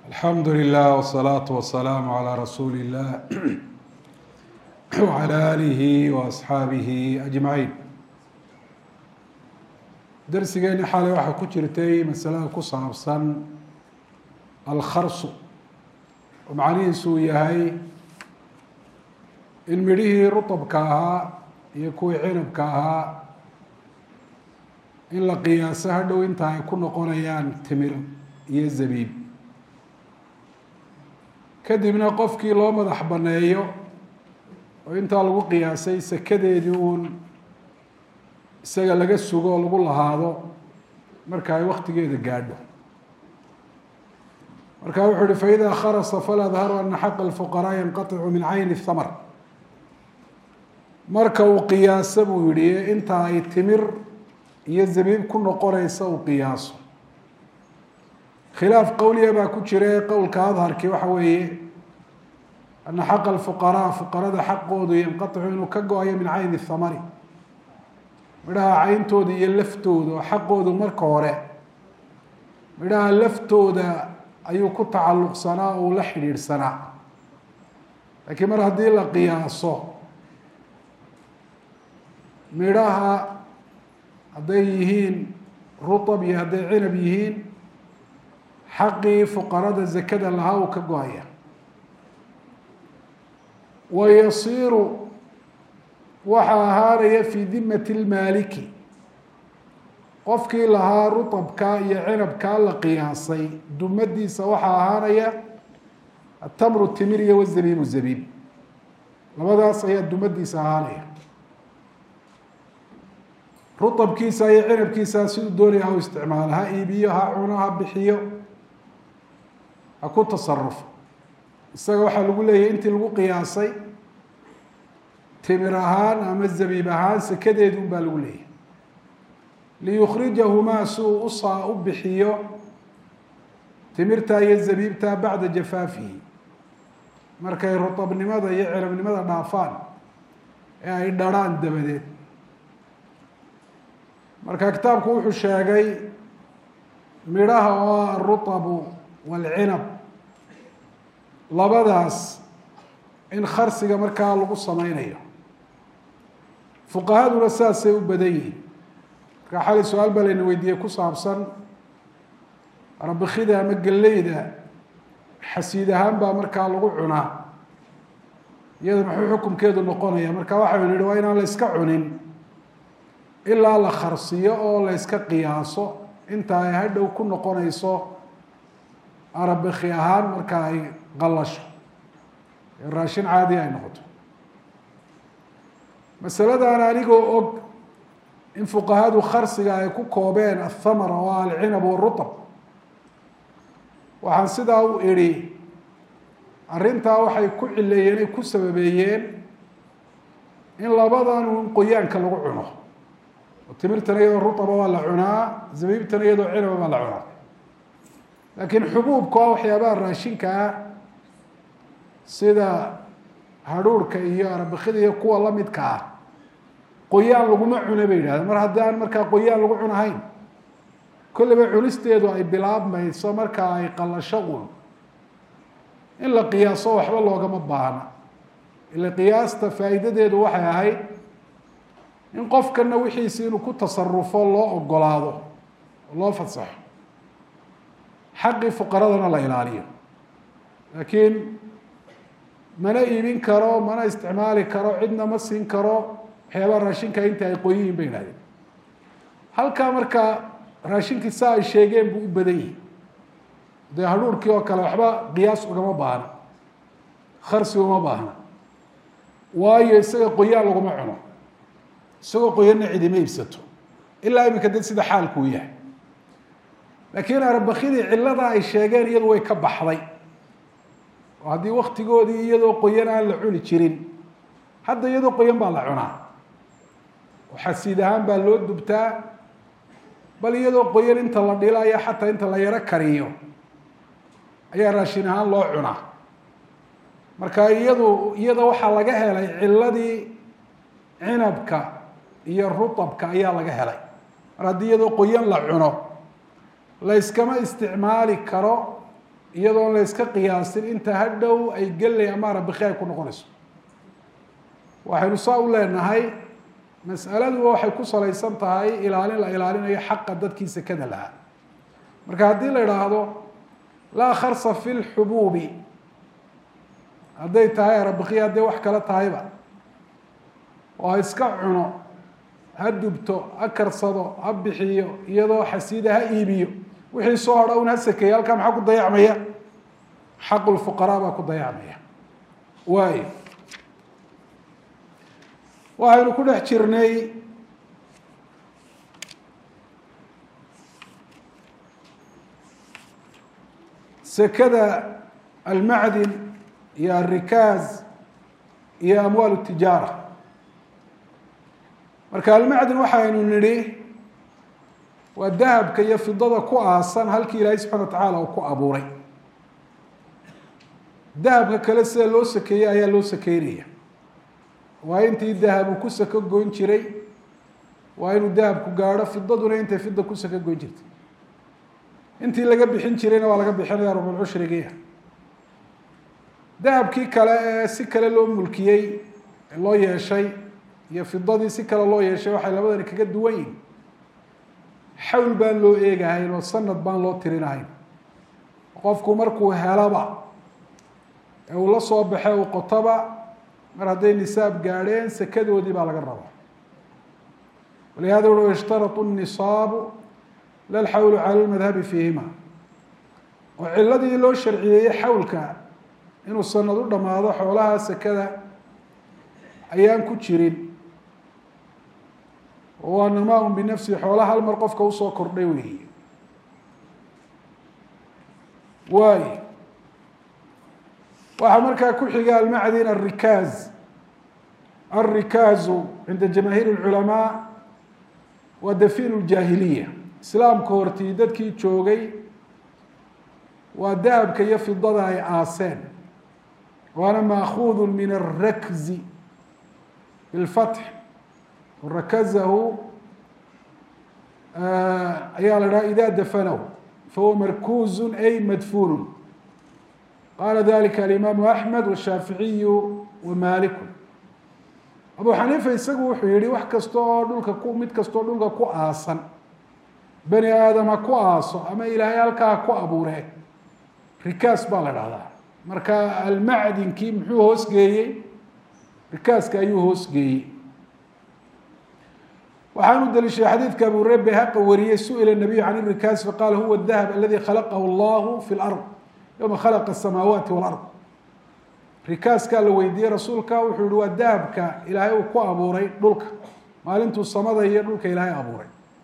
alxamdu lilah wsalaatu wasalaamu calaa rasuuli illah wcala aalihi waasxaabihi ajmaciin darsigeeni xalay waxaa ku jirtay masalada ku saabsan alkharsu oo macnihiisu uu yahay in midhihii rutabka ahaa iyo kuwii cinabka ahaa in la qiyaaso hadhow inta ay ku noqonayaan timir iyo zabiib kadibna qofkii loo madax baneeyo oo intaa lagu qiyaasay sakadeedii uun isaga laga sugo oo lagu lahaado marka ay waktigeeda gaadho marka wuxuu uhi faإida kharasa faladharu ana xaqa الfuqaraa yanqaطicu min cayni الthamr marka uu qiyaaso buu yihi inta ay timir iyo zabiib ku noqonaysa uu qiyaaso khilaaf qowliya baa ku jira qowlka adharki waxa weeye ana xaqa alfuqaraa fuqarada xaqoodu yanqaticu inuu ka go-ayo min cayni thamari midhaha cayntooda iyo laftooda oo xaqoodu marka hore midhaha laftooda ayuu ku tacalluqsanaa oo uu la xidhiidhsanaa laakiin mar haddii la qiyaaso midhaha hadday yihiin rutab iyo hadday cinab yihiin xaqii fuqarada zakada lahaa uu ka go-aya wa yasiiru waxaa ahaanaya fii dimati lmaaliki qofkii lahaa rutabka iyo cinabkaa la qiyaasay dumadiisa waxaa ahaanaya atamru timir iyo wazabiibu zabiib labadaas ayaa dumadiisa ahaanaya rutabkiisa iyo cinabkiisa siduu doonaya ha u isticmaalo ha iibiyo ha cuno ha bixiyo ha ku tasarufo isaga waxaa lagu leeyahay intii lagu qiyaasay timir ahaan ama zabiib ahaan sakadeedi un baa lagu leeyahay liyukrijahumaa si uu usaa u bixiyo timirta iyo zabiibta bacda jafaafihi markay rutabnimada iyo cinabnimada dhaafaan ee ay dharhaan dabadeed marka kitaabku wuxuu sheegay midhaha oo ah arutabu walcinab labadaas in kharsiga markaa lagu sameynayo fuqahaduna saasay u badan yihiin markaa xali su-aal baa layna weydiiyey ku saabsan rabikida ama galleyda xasiid ahaan baa markaa lagu cunaa iyada muxuu xukumkeedu noqonaya marka waxaynu nihi waa inaan la iska cunin ilaa la kharsiyo oo la yska qiyaaso inta ay hadhow ku noqonayso arabiki ahaan marka ay qalasho ee raashin caadi ay noqoto masaladan anigoo og in fuqahadu kharsiga ay ku koobeen athamar oo alcinab warutab waxaan sidaa u idhi arrintaa waxay ku cileeyeen ay ku sababeeyeen in labadan un qoyaanka lagu cuno timirtana iyadoo ruaba waa la cunaa zabiibtana iyadoo cinaba baa la cunaa laakiin xubuubka waa waxyaabaha raashinka ah sida hadhuurhka iyo arabikida iyo kuwa lamidka ah qoyaan laguma cuna bay yidhahdeen mar haddii aan markaa qoyaan lagu cunahayn kolleyba cunisteedu ay bilaabmayso marka ay qalasho un in la qiyaaso waxba loogama baahna ila qiyaasta faa'iidadeedu waxay ahayd in qofkana wixiisi inuu ku tasarufo loo ogolaado oo loo fasaxo xaqii fuqaradana la ilaaliyo laakiin mana iibin karo mana isticmaali karo cidna ma siin karo waxyaabaha raashinka inta ay qoyihiin bay idhahdeen halkaa markaa raashinkii saa ay sheegeen buu u badan yihi dee hadhuurkii oo kale waxba qiyaas ugama baahna kharsi uma baahna waayo isaga qoyaan laguma cuno isagoo qoyanna cidima iibsato ilaa iminka dad sida xaalku u yahay laakiin arabakidii cillada ay sheegeen iyadu way ka baxday oo haddii waktigoodii iyadoo qoyan aan la cuni jirin hadda iyadoo qoyan baa la cunaa oo xasiid ahaan baa loo dubtaa bal iyadoo qoyan inta la dhilayo xataa inta la yaro kariyo ayaa raashin ahaan loo cunaa marka iyadu iyada waxaa laga helay cilladii cinabka iyo rutabka ayaa laga helay mar haddii iyadoo qoyan la cuno la yskama isticmaali karo iyadoon la yska qiyaasin inta hadhow ay gelay ama arabiki ay ku noqonayso waxaynu saa u leenahay mas'aladuba waxay ku salaysan tahay ilaalin la ilaalinayo xaqa dadkii sekada lahaa marka haddii la idhaahdo laa kharsa fi lxubuubi hadday tahay arabiki hadday wax kale tahayba oo ha iska cuno ha dubto ha karsado ha bixiyo iyadoo xasiida ha iibiyo wixii soo hadha un ha sakeeya halkaa maxaa ku dayacmaya xaqu lfuqaraa baa ku dayacmaya waayo waxaynu ku dhex jirnay sekada almacdin iyo alrikaaz iyo amwaal tijaara marka almacdin waxaynu nidhi waa dahabka iyo fidada ku aasan halkii ilaahay subxana wa tacaala uu ku abuuray dahabka kale sida loo sakeeyey ayaa loo sakeynaya waa intii dahabu ku sako goyn jiray waa inuu dahabku gaadho fidaduna intay fida ku sako goyn jirtay intii laga bixin jirayna waa laga bixinaya rubulcushrigiia dahabkii kale ee si kale loo mulkiyey loo yeeshay iyo fidadii si kale loo yeeshay waxay labadani kaga duwan yihin xawl baan loo eegahayn oo sanad baan loo tirinahayn qofku markuu helaba ee uu la soo baxe uu qotoba mar hadday nisaab gaadheen sekadoodii baa laga raba walihada ui ishtarau nisaabu la lxawlu cala lmadhabi fiihima oo ciladii loo sharciyeeyey xawlka inuu sanad u dhammaado xoolaha sekada ayaan ku jirin waa namaa-un binafsihi xoolaha hal mar qofka usoo kordhay weeye waayo waxaa markaa ku xiga almacdin alrikaaz alrikaazu cinda jamaahiir اlculamaa waa dafiin ljaahiliya islaamka hortii dadkii joogay waa dahabka iyo fidada ay aaseen waana maakuudu min alrakzi bilfatx rakazahu ayaa la dhaha ida dafanahu fahuwa markuuzu ay madfuunu qaala dalika alimaamu axmed washaaficiyu wa maaliku abu xaniifa isagu wuxuu yihi wax kasta oo dhulka ku mid kastoo dhulka ku aasan bani aadam ha ku aaso ama ilaahay halkaa ha ku abuuree rikaas baa la dhahdaa marka almacdinkii muxuu hoosgeeyey rikaaska ayuu hoosgeeyey waxaan u daliishaday xadiidka abu hureyre bayhaqa wariyey su-ila nabiyu can irikaas faqaala huwa dahab aladi khalaqahu allahu fi lard yowma khalaqa asamaawaati walard rikaaskaa la weydiiyey rasuulka wuxuu yihi waa dahabka ilaahay uu ku abuuray dhulka maalintuu samada iyo dhulka ilaahay abuuray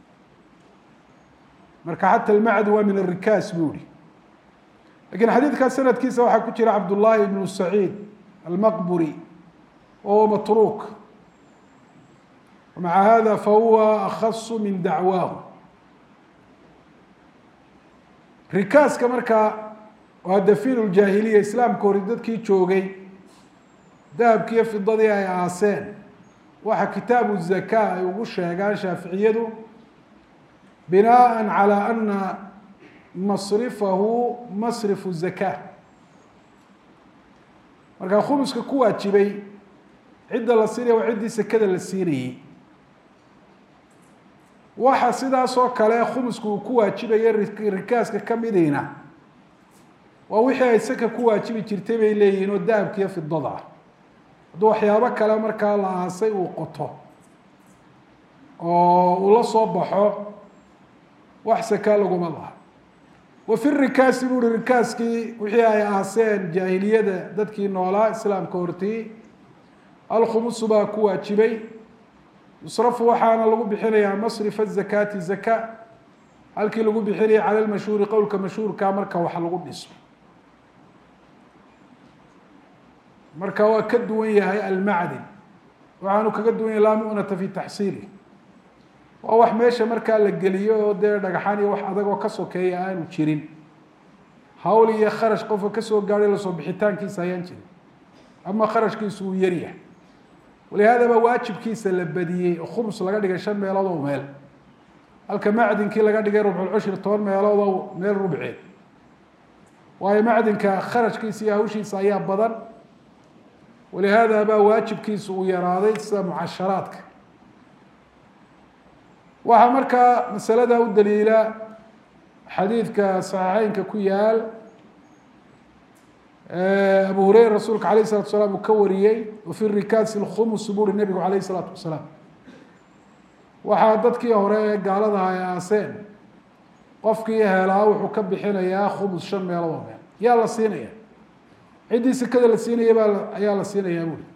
marka xata almacdi waa min arikaas buu yihi lakiin xadiidkaa sanadkiisa waxaa ku jira cabdullaahi ibnu saciid almaqburi wahuwa matruuk maca hada fahuwa akhasu min dacwaahu rikaaska markaa waa dafiin ljaahiliya islaamka hori dadkii joogay dahabkiiyo fidadii ay aaseen waxa kitaabu zaka ay ugu sheegaan shaaficiyadu binaءa calى ana masrifahu masrifu zaka markaa khumuska ku waajibay cidda la siinaya waa ciddii sekada la siinayey waxa sidaas oo kale khumusku uu ku waajibaya rikaaska kamidina waa wixii ay saka ku waajibi jirtay bay leeyihiin oo dahabkiiyo fidada ah hadduu waxyaabo kale markaa la aasay uu qoto oo uu la soo baxo wax sakaa laguma laha wa fi rikaasi buu uhi rikaaskii wixii ay aaseen jaahiliyada dadkii noolaa islaamka hortii alkhumusu baa ku waajibay yusrafu waxaana lagu bixinayaa masrifa zakaati zaka halkii lagu bixinaya cala lmashhuuri qowlka mashhuurka marka wax lagu dhiso marka waa ka duwan yahay almacdin waxaanu kaga duwan yahay laa mu'nata fi taxsiili waa wax meesha markaa la geliyo oo dee dhagaxaan iyo wax adag oo ka sokeeya aanu jirin hawl iyo kharash qofka kasoo gaadhay lasoo bixitaankiisa ayaan jirin ama kharashkiisu uu yaryahay walihaada baa waajibkiisa la badiyey oo khums laga dhigay shan meelood oo meel halka macdinkii laga dhigay rubculcushri toban meelood oo meel rubceed waayo macdinka kharajkiisa iyo hawshiisa ayaa badan walihaada baa waajibkiisa uu yaraaday sida mucasharaadka waxaa markaa masalada u daliila xadiidka saxiixeynka ku yaal abu hureyra rasuulka alayh الsalatu wasalaam uu ka wariyey wafi rikaasi اlkhumus buri nebigu alayh الsalaatu wasalaam waxaa dadkii hore ee gaaladaha ay aaseen qofkii helaa wuxuu ka bixinayaa khumus shan meeloodoo meel yaa la siinaya ciddii sekada la siinaya baa ayaa la siinayaa buri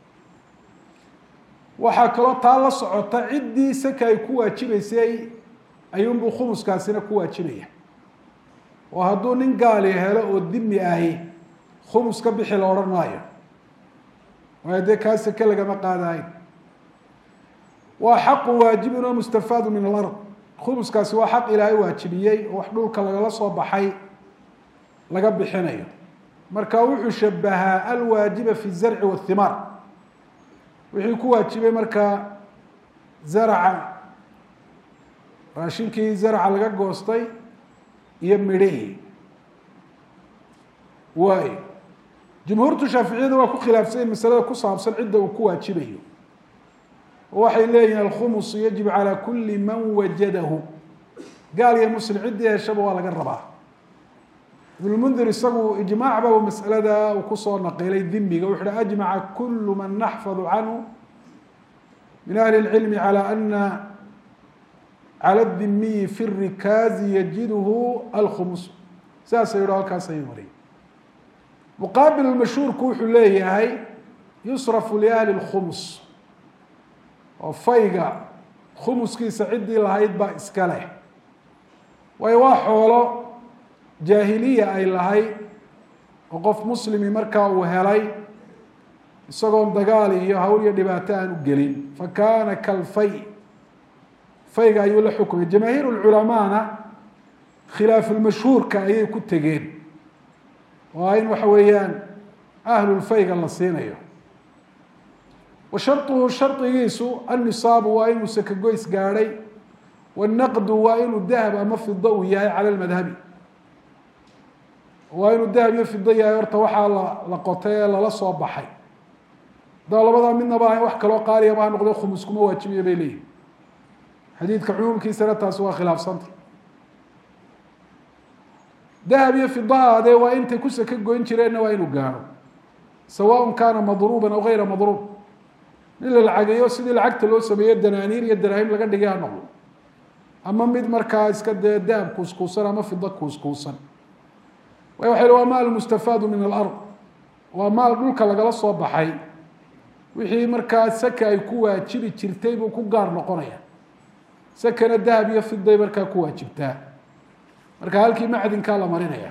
waxaa kaloo taa la socota ciddii seka ay ku waajibeysay ayuunbuu khumuskaasina ku waajibaya oo hadduu nin gaali helo oo dimi ahi khumus ka bixi la odhan maayo waayo dee kaa seke lagama qaadahayn waa xaqu waajibun oo mustafaadu min alard khumuskaasi waa xaq ilaahay waajibiyey oo wax dhulka lagala soo baxay laga bixinayo marka wuxuu shabahaa alwaajiba fi zarci wahimaar wixii ku waajibay markaa zaraca raashinkii zaraca laga goostay iyo midhihii waay jumhuurtu shaaficiyada waa ku khilaafsanyiin masalada ku saabsan cidda uu ku waajibayo oo waxay leeyihin alkhumus yajibu calaa kuli man wajadahu gaal iyo muslim ciddii heshaba waa laga rabaa ibnulmundir isagu ijmaac ba masalada uu kusoo naqilay dimiga wuxu uhi ajmaca kulu man naxfadu canhu min ahli اlcilmi calى ana calى dimiyi fi rikaazi yajidhu alkhumus saasa yiho halkaas ayay mariyay muqaabil mashhuurku wuxuu leeyahay yusrafu liahli اlkhumus oo fayga khumuskiisa ciddii lahayd baa iska leh waayo waa xoolo jaahiliya ay lahayd oo qof muslimi markaa uu helay isagoon dagaal iyo hawl iyo dhibaato aan u gelin fa kaana kalfay fayga ayuu la xukumay jamaahiir lculamaana khilaafulmashhuurka ayay ku tegeen waa in waxa weeyaan ahlulfayga la siinayo wa sharطuhu shardigiisu annisaabu waa inuu sakagoys gaadhay wanaqdu waa inuu dahab ama fido uu yahay cala lmadhabi waa inuu dahab iyo fido yahay horta waxaa la la qotay ee lala soo baxay haddaba labadaa midnaba ahayn wax kaloo qaaliyaba ha noqdo khumus kuma waajibiya bay leeyihin xadiidka cumuumkiisana taasi waa khilaafsanta dahab iyo fidaha adee waa intay ku saka goyn jireenna waa inuu gaadho sawaء kaana madruuba aw gayra madruub nin la lacageeyo sidii lacagta loo sameeyo danaaniir iyo daraahim laga dhigay ha noqdo ama mid markaa iska dee dahab kuuskuusan ama fido kuuskuusan way waxay waa maal mustafaadu min alard waa maal dhulka lagala soo baxay wixii markaa saka ay ku waajibi jirtay buu ku gaar noqonaya sakana dahab iyo fiday markaa ku waajibtaa marka halkii macdinkaa la marinaya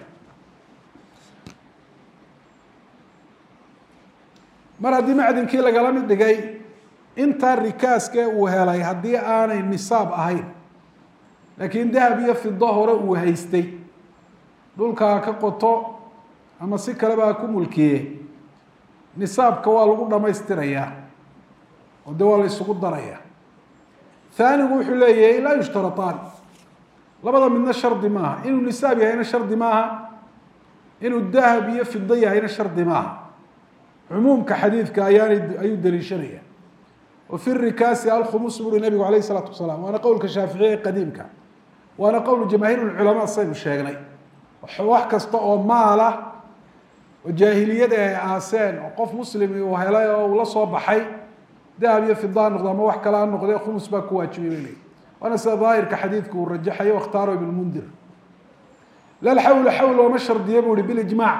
mar haddii macdinkii lagala mid dhigay intaa rikaaske uu helay haddii aanay nisaab ahayn laakiin dahab iyo fido hore uu haystay dhulkaa ka qoto ama si kaleba ha ku mulkiye nisaabka waa lagu dhamaystirayaa oo de waa la isugu daraya haanigu wuxuu leeyahay laa yushtaraan labada midna shardi maaha inuu nisaab yahayna shardi maaha inuu dahab iyo fido yahayna shardi maaha cumuumka xadiidka ayaana ayuu daliishanaya wa fi rikaasi alkhumus buri nabigu alayh isalaatu wasalaam waana qowlka shaaficiya ee qadiimka waana qowl jamaahiir lculamaa saynu sheegnay wax kasta oo maala oo jaahiliyada ay aaseen oo qof muslimi uu helay oo uu la soo baxay dahab iyo fida ha noqdo ama wax kale ha noqde khumus baa ku waajibay bay leeyihi waana sida daahirka xadiidku uu rajaxayo wakhtaaro ibn mundir lal xawla xawl looma shardiyo bu uhi bilijmaac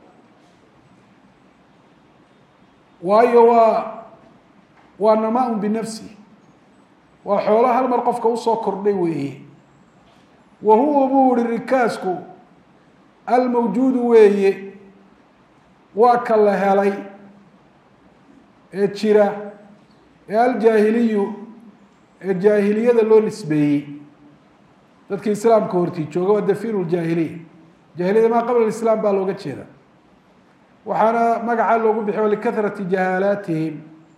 waayo waa waa namaa-un binafsi waa xoolo hal mar qofka usoo kordhay weeye wa huwa buu ihi rikaasku almawjuudu weeye waa ka la helay ee jira ee aljaahiliyu ee jaahiliyada loo nisbeeyey dadkii islaamka hortii jooga waa dafiinu ljaahiliya jaahiliyada maa qabla islaam baa looga jeeda waxaana magacaa loogu bixiy likahrati jahaalaatihim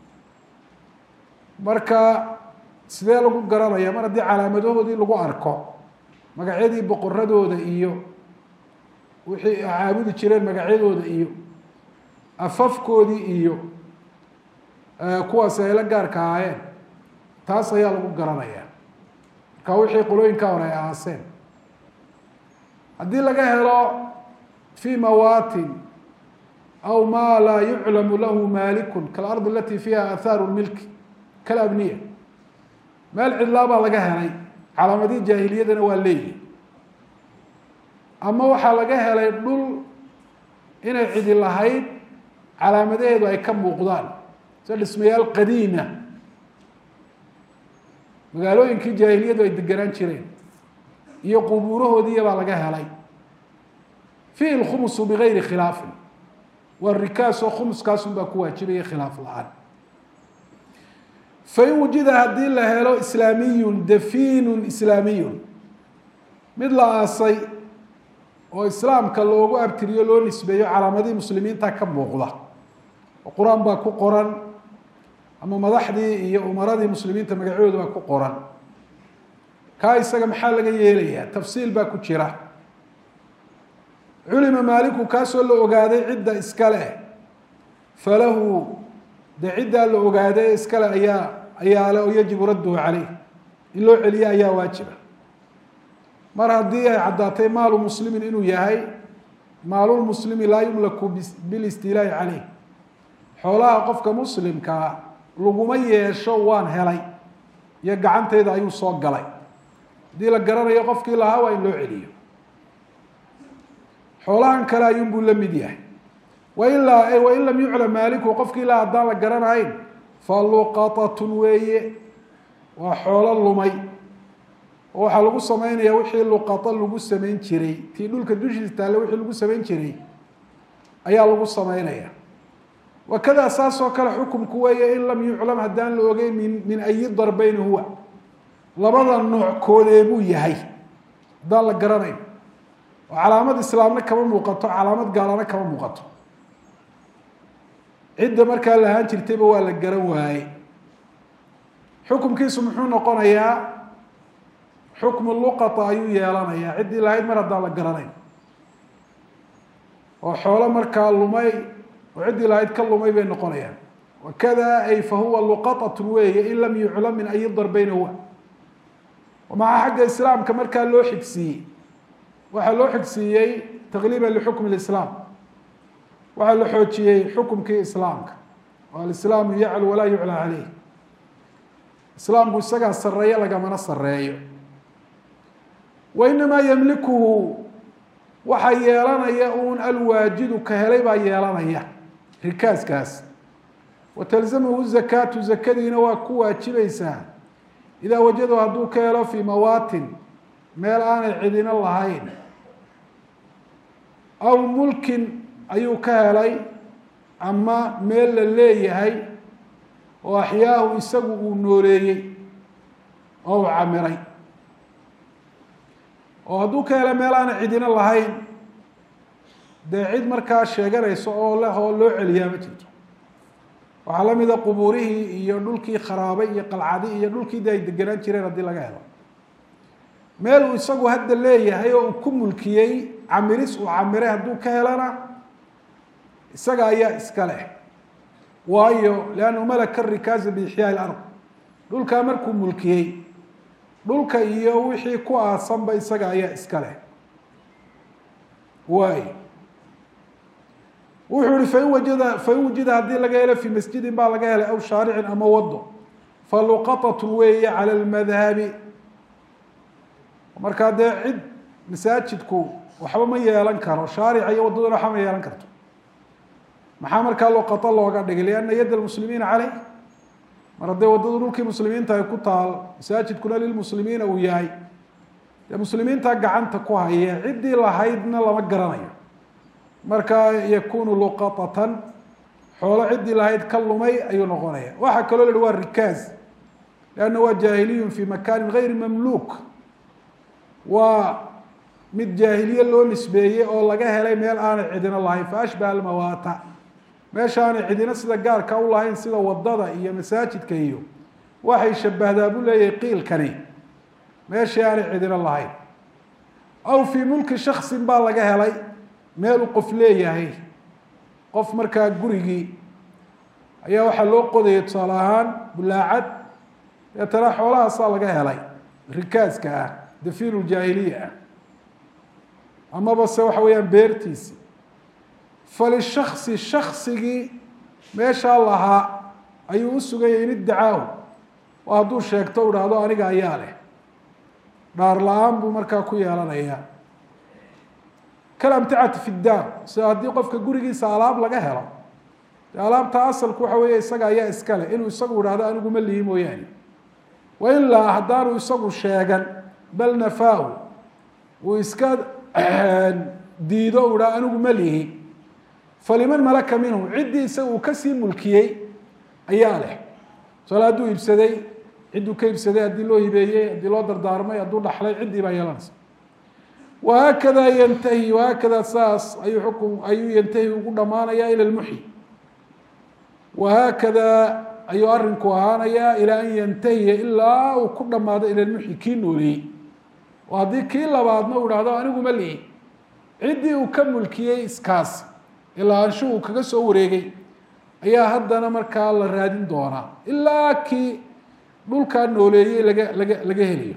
marka sidee lagu garanaya mar haddii calaamadahoodii lagu arko magacyadii boqoradooda iyo wixii caabudi jireen magacyadooda iyo afafkoodii iyo kuwaasi ay la gaarka ahaayeen taas ayaa lagu garanayaa marka wixii qolooyinkaa hore ay ahaaseen haddii laga helo fi mawaatin aw ma laa yuclamu lahu maalikun kaalardi alati fiiha aahaaru milki kalabniya meel cidlaa baa laga helay calaamadihii jaahiliyadana waa leeyihi ama waxaa laga helay dhul inay cidi lahayd calaamadaheedu ay ka muuqdaan sida dhismayaal qadiima magaalooyinkii jaahiliyadu ay deganaan jireen iyo qubuurahoodiiya baa laga helay fiihi lkhumusu bigayri khilaafin waa rikaasoo khumuskaasun baa ku waajibaya khilaaf la-aan fain wujida haddii la helo islaamiyun dafiinun islaamiyun mid la aasay oo islaamka loogu abtiriyo loo nisbeeyo calaamadihii muslimiinta ka muuqda oo qur-aan baa ku qoran ama madaxdii iyo umaradii muslimiinta magacyooda baa ku qoran kaa isaga maxaa laga yeelayaa tafsiil baa ku jira culima maaliku kaasoo la ogaaday cidda iskale falahu dee ciddaa la ogaaday iskale ayaa ayaa le oo yajibu radduhu caleyh in loo celiyo ayaa waajiba mar haddii ay caddaatay maalu muslimin inuu yahay maalulmuslimi laa yumlaku bilistiilaahi caleyh xoolaha qofka muslimkaa laguma yeesho waan helay iyo gacantayda ayuu soo galay haddii la garanayo qofkii lahaa waa in loo celiyo xoolahan kale ayuunbuu la mid yahay wailaa wain lam yuclam maaliku qofkii laha haddaan la garanayn fa luqatatun weeye waa xoolo lumay oo waxaa lagu sameynaya wixii luqato lagu samayn jiray tii dhulka dushiisa taalle wixii lagu samayn jiray ayaa lagu sameynaya wakadaa saas oo kale xukumku weeye in lam yuclam haddaan la ogeyn min min ayi darbayni huwa labada nooc koodee buu yahay haddaan la garanayn oo calaamad islaamna kama muuqato calaamad gaalana kama muuqato cidda markaa lahaan jirtayba waa la garan waaye xukumkiisu muxuu noqonayaa xukmu luqata ayuu yeelanayaa ciddii lahayd mar haddaan la garanayn oo xoolo markaa lumay oo ciddii lahayd ka lumay bay noqonayaan wakada ay fa huwa luqatatun weeye in lam yuclam min ayi darbayna huwa maxaa xagga islaamka markaa loo xigsiiyey waxaa loo xigsiiyey taqliiban lixukmi lislaam waxaa la xoojiyey xukumkii islaamka oo alislaamu yaclu walaa yuclaa caleyh islaamku isagaa sareeyo lagamana sareeyo wa inamaa yamlikuhu waxaa yeelanaya uun alwaajidu ka helay baa yeelanaya rikaaskaas wa talzamahu zakaatu zakadiina waa ku waajibaysaa idaa wajado hadduu ka helo fii mawaatin meel aanay cidino lahayn aw mulkin ayuu ka helay ama meel la leeyahay oo axyaahu isagu uu nooleeyey oo uu camiray oo hadduu ka helo meel aanay cidino lahayn dee cid markaa sheeganayso oo leh oo loo celiyaa ma jirto waxaa la mida qubuurihii iyo dhulkii kharaabay iyo qalcadi iyo dhulkii de ay degenaan jireen haddii laga helo meel uu isagu hadda leeyahay oo uu ku mulkiyey camiris uu camiray hadduu ka helana isaga ayaa iska leh waayo liannahu malaka rikaasa biixyaai ilard dhulkaa markuu mulkiyey dhulka iyo wixii ku aasanba isaga ayaa iska leh waay wuxuu ihi fain wajada fain wujida haddii laga helo fii masjidin baa laga helay aw shaaricin ama wado faluqatatun weeye cala lmadhabi markaa dee cid masaajidku waxba ma yeelan karo shaarica iyo waddaduna waxba ma yeelan karto maxaa markaa luqato looga dhigay lianna yadda lmuslimiina caleyh mar haddee waddadu dhulkii muslimiinta ay ku taal masaajidkuna lilmuslimiina uu yahay dee muslimiinta gacanta ku haya ciddii lahaydna lama garanayo markaa yakunu luqatatan xoolo ciddii lahayd ka lumay ayuu noqonaya waxaa kaloo la hi waa rikaaz lianna waa jaahiliyun fi makanin gayri mamluuk waa mid jaahiliye loo nisbeeyey oo laga helay meel aanay cidino lahayn fa ashbaha almawaata meesha aanay cidino sida gaarka u lahayn sida wadada iyo masaajidka iyo waxay shabahdaa buu leeyahay qiilkani meeshii aanay cidino lahayn aw fii mulki shaksin baa laga helay meeluu qof leeyahay qof markaa gurigii ayaa waxaa loo qodayay tusaale ahaan bulaacad deetana xoolahaasaa laga helay rikaaska ah dafiinu ljaahiliya ah amaba se waxa weeyaan beertiisi falishasi shaksigii meeshaa lahaa ayuu u suganyay in iddacaahu oo hadduu sheegto u dhahdo aniga ayaa leh dhaar la-aan buu markaa ku yeelanayaa kalamticati fi daar sida haddii qofka gurigiisa alaab laga helo dee alaabta asalku waxa weeye isaga ayaa iska leh inuu isagu idhahdo anigu ma lihi mooyaane wa ilaa haddaanu isagu sheegan bal nafaahu uu iska diido u dhaha anigu ma lihi faliman malaka minhu ciddii isaga uu kasii mulkiyey ayaa leh tusaale hadduu iibsaday cidduu ka iibsaday haddii loo hibeeyey haddii loo dardaarmay hadduu dhaxlay ciddii baa yeelanaysa wahaakada yantahi wahaakada saas ayuu xukun ayuu yantahi ugu dhamaanayaa ila lmuxyi wahaakada ayuu arinku ahaanayaa ilaa an yantahiya ilaa uu ku dhamaado ila lmuxyi kii nooleeyey oo haddii kii labaadna uu dhahdo anigu ma lihi ciddii uu ka mulkiyey iskaas ilaa anshu uu kaga soo wareegay ayaa haddana markaa la raadin doonaa ilaa kii dhulkaa nooleeyey laga laga laga helayo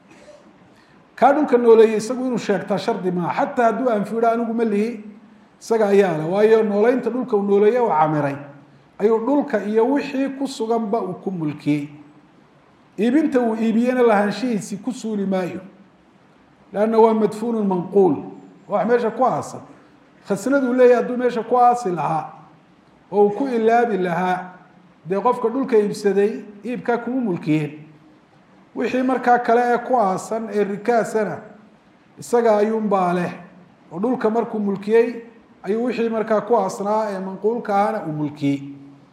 kaa dhulka nooleeyey isagu inuu sheegtaa shardi maaha xataa hadduu anfiidho anigu ma lihi isaga ayaa leh waayo nooleynta dhulka uu nooleeye u camiray ayuu dhulka iyo wixii ku suganba uu ku mulkiyey iibinta uu iibiyena lahaanshihiisii ku suuli maayo lanna waa madfuunu manquul wax meesha ku aasan khasnaduu leeyahy hadduu meesha ku aasi lahaa oo uu ku ilaabi lahaa dee qofka dhulka iibsaday iibkaa kuma mulkiyeen wixii markaa kale ee ku aasan ee rikaasana isaga ayuunbaa leh oo dhulka markuu mulkiyey ayuu wixii markaa ku aasnaa ee manquulka ahana uu mulkiyey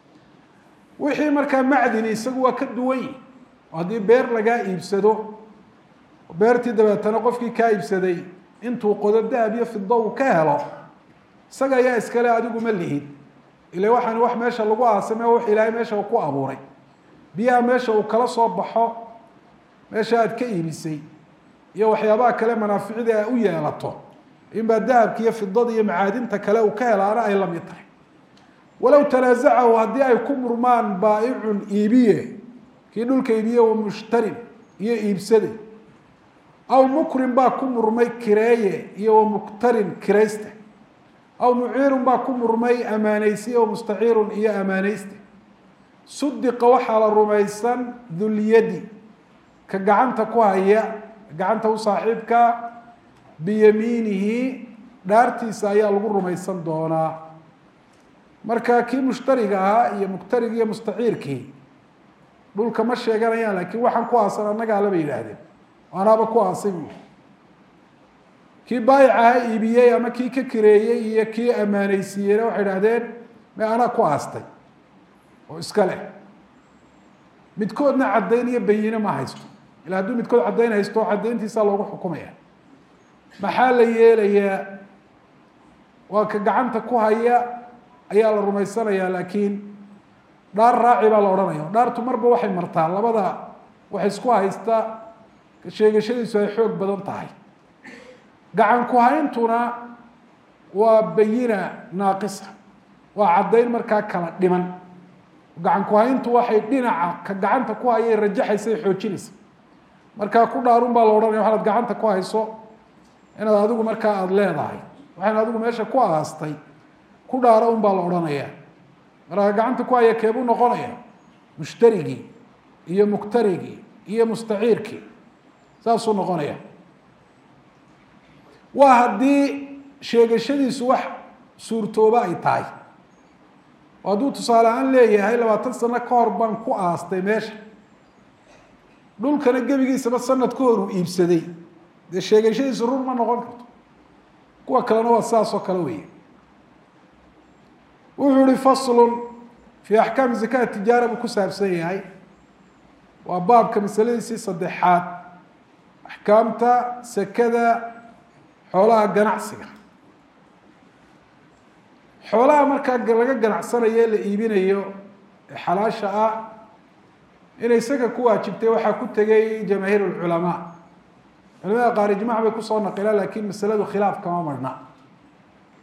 wixii markaa macdini isagu waa ka duwan yihi oo haddii beer lagaa iibsado beertii dabeetana qofkii kaa iibsaday intuu qodo dahab iyo fido uu ka helo isaga ayaa iskale adigu ma lihid ila waxaan wax meesha lagu aasame wax ilaahay meesha uu ku abuuray biyaha meesha uu kala soo baxo meesha aad ka iibisay iyo waxyaabaha kale manaaficida a u yeelato inbaa dahabka iyo fidada iyo macaadinta kale uu ka helaana ay la mid tahay walow tanaasacahu haddii ay ku murmaan baa'icun iibiye kii dhulka iibiye wa mushtarin iyo iibsade aw mukrin baa ku murmay kireeye iyo wa muktarin kirayste aw muciirun baa ku murmay amaanaysiye wa mustaciirun iyo amaanayste sudiqa waxaa la rumaysan dulyadi ka gacanta ku haya gacanta u saaxiibka biyamiinihi dhaartiisa ayaa lagu rumaysan doonaa marka kii mushtariga ahaa iyo muktarig iyo mustaciirkii dhulka ma sheeganayaan laakiin waxaan ku aasan annagaa laba yidhaahdeen anaaba ku aasay bu kii baayic aha iibiyey ama kii ka kireeyey iyo kii ammaanaysiiyeyna waxay idhahdeen me anaa ku aastay oo iska leh midkoodna caddayn iyo bayine ma haysto ila hadduu midkood caddayn haysto caddayntiisaa loogu xukumaya maxaa la yeelayaa waa ka gacanta ku haya ayaa la rumaysanayaa laakiin dhaar raaci baa la odhanaya dhaartu marba waxay martaa labada waxay isku haystaa sheegashadiisu ay xoog badan tahay gacan ku hayntuna waa bayina naaqisa waa caddayn markaa kala dhiman gacan ku hayntu waxay dhinaca ka gacanta ku hayay rajaxaysa ay xoojinaysa markaa ku dhaarun baa la odhanaya waxaad gacanta ku hayso inaad adigu markaa aada leedahay waxaan adigu meesha ku aastay ku dhaaro un baa la odhanaya markaa gacanta ku haya keebuu noqonaya mushtarigii iyo muktarigii iyo mustaciirkii saasuu noqonaya waa haddii sheegashadiisu wax suurtooba ay tahay oo hadduu tusaale ahaan leeyahay labaatan sano ka hor baan ku aastay meesha dhulkana gebigiisaba sanad ka hor uu iibsaday dee sheegashadiisu run ma noqon karto kuwa kalena waa saas oo kale weeye wuxuu ihi faslun fii axkaami zakat tijaara buu ku saabsan yahay waa baabka masaladiisii saddexaad axkaamta sekada xoolaha ganacsiga xoolaha markaa laga ganacsanayo ee la iibinayo ee xalaasha ah inay saka ku waajibtay waxaa ku tegay jamaahiir lculamaa culamada qaar ijmac bay kusoo naqilaan lakin masaladu khilaaf kama marhna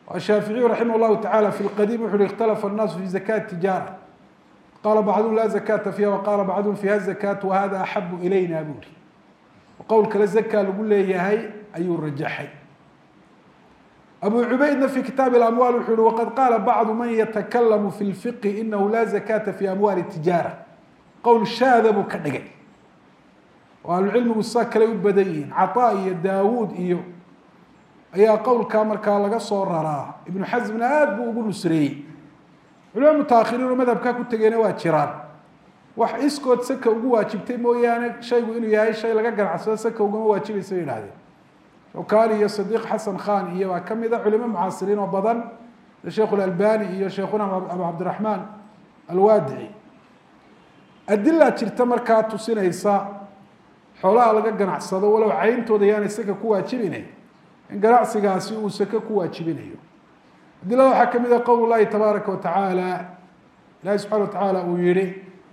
الشhاaفiعي رaحimه الlahu taعalى في الqdيم wuxu uhi اkتلفa الناas في زكاة تiجاaرة qala bعضهم la زكاةa فيha وqala bعضهم فيha الزكاة وhذا أحب إlayna bu ri qowl kale زكا lagu leeyahay ayuu rajaxay أbو عubaydna في kitaaب الأموال wuxu uhi وqad qاla bعض man yتklم في الفقه إنه la زكاةa في أموال التiجاaرة qowl shaada buu ka dhigay oo ahlucilmigu saa kale u badan yihiin caطاء iyo dawud iyo ayaa qowlkaa markaa laga soo raraa ibnu xasmna aada buu ugu nusreeyey culama mutaahiriin oo madhabkaa ku tegeyna waa jiraan wax iskood saka ugu waajibtay mooyaane shaygu inuu yahay shay laga ganacsado saka ugama waajibaysa bay idhahdeen shawkani iyo sadiiq xasan khan iyo baa kamid a culimo mucaasiriin oo badan sida sheikh اlalbani iyo sheikhuna abu cabdiraxmaan alwaadici adilaa jirta markaa tusinaysa xoolaha laga ganacsado walow cayntooda yaanay saka ku waajibine in ganacsigaasi uu sake ku waajibinayo adilada waxaa kamid a qowl llahi tabaaraka watacaala ilahi subxana wa tacaala uu yihi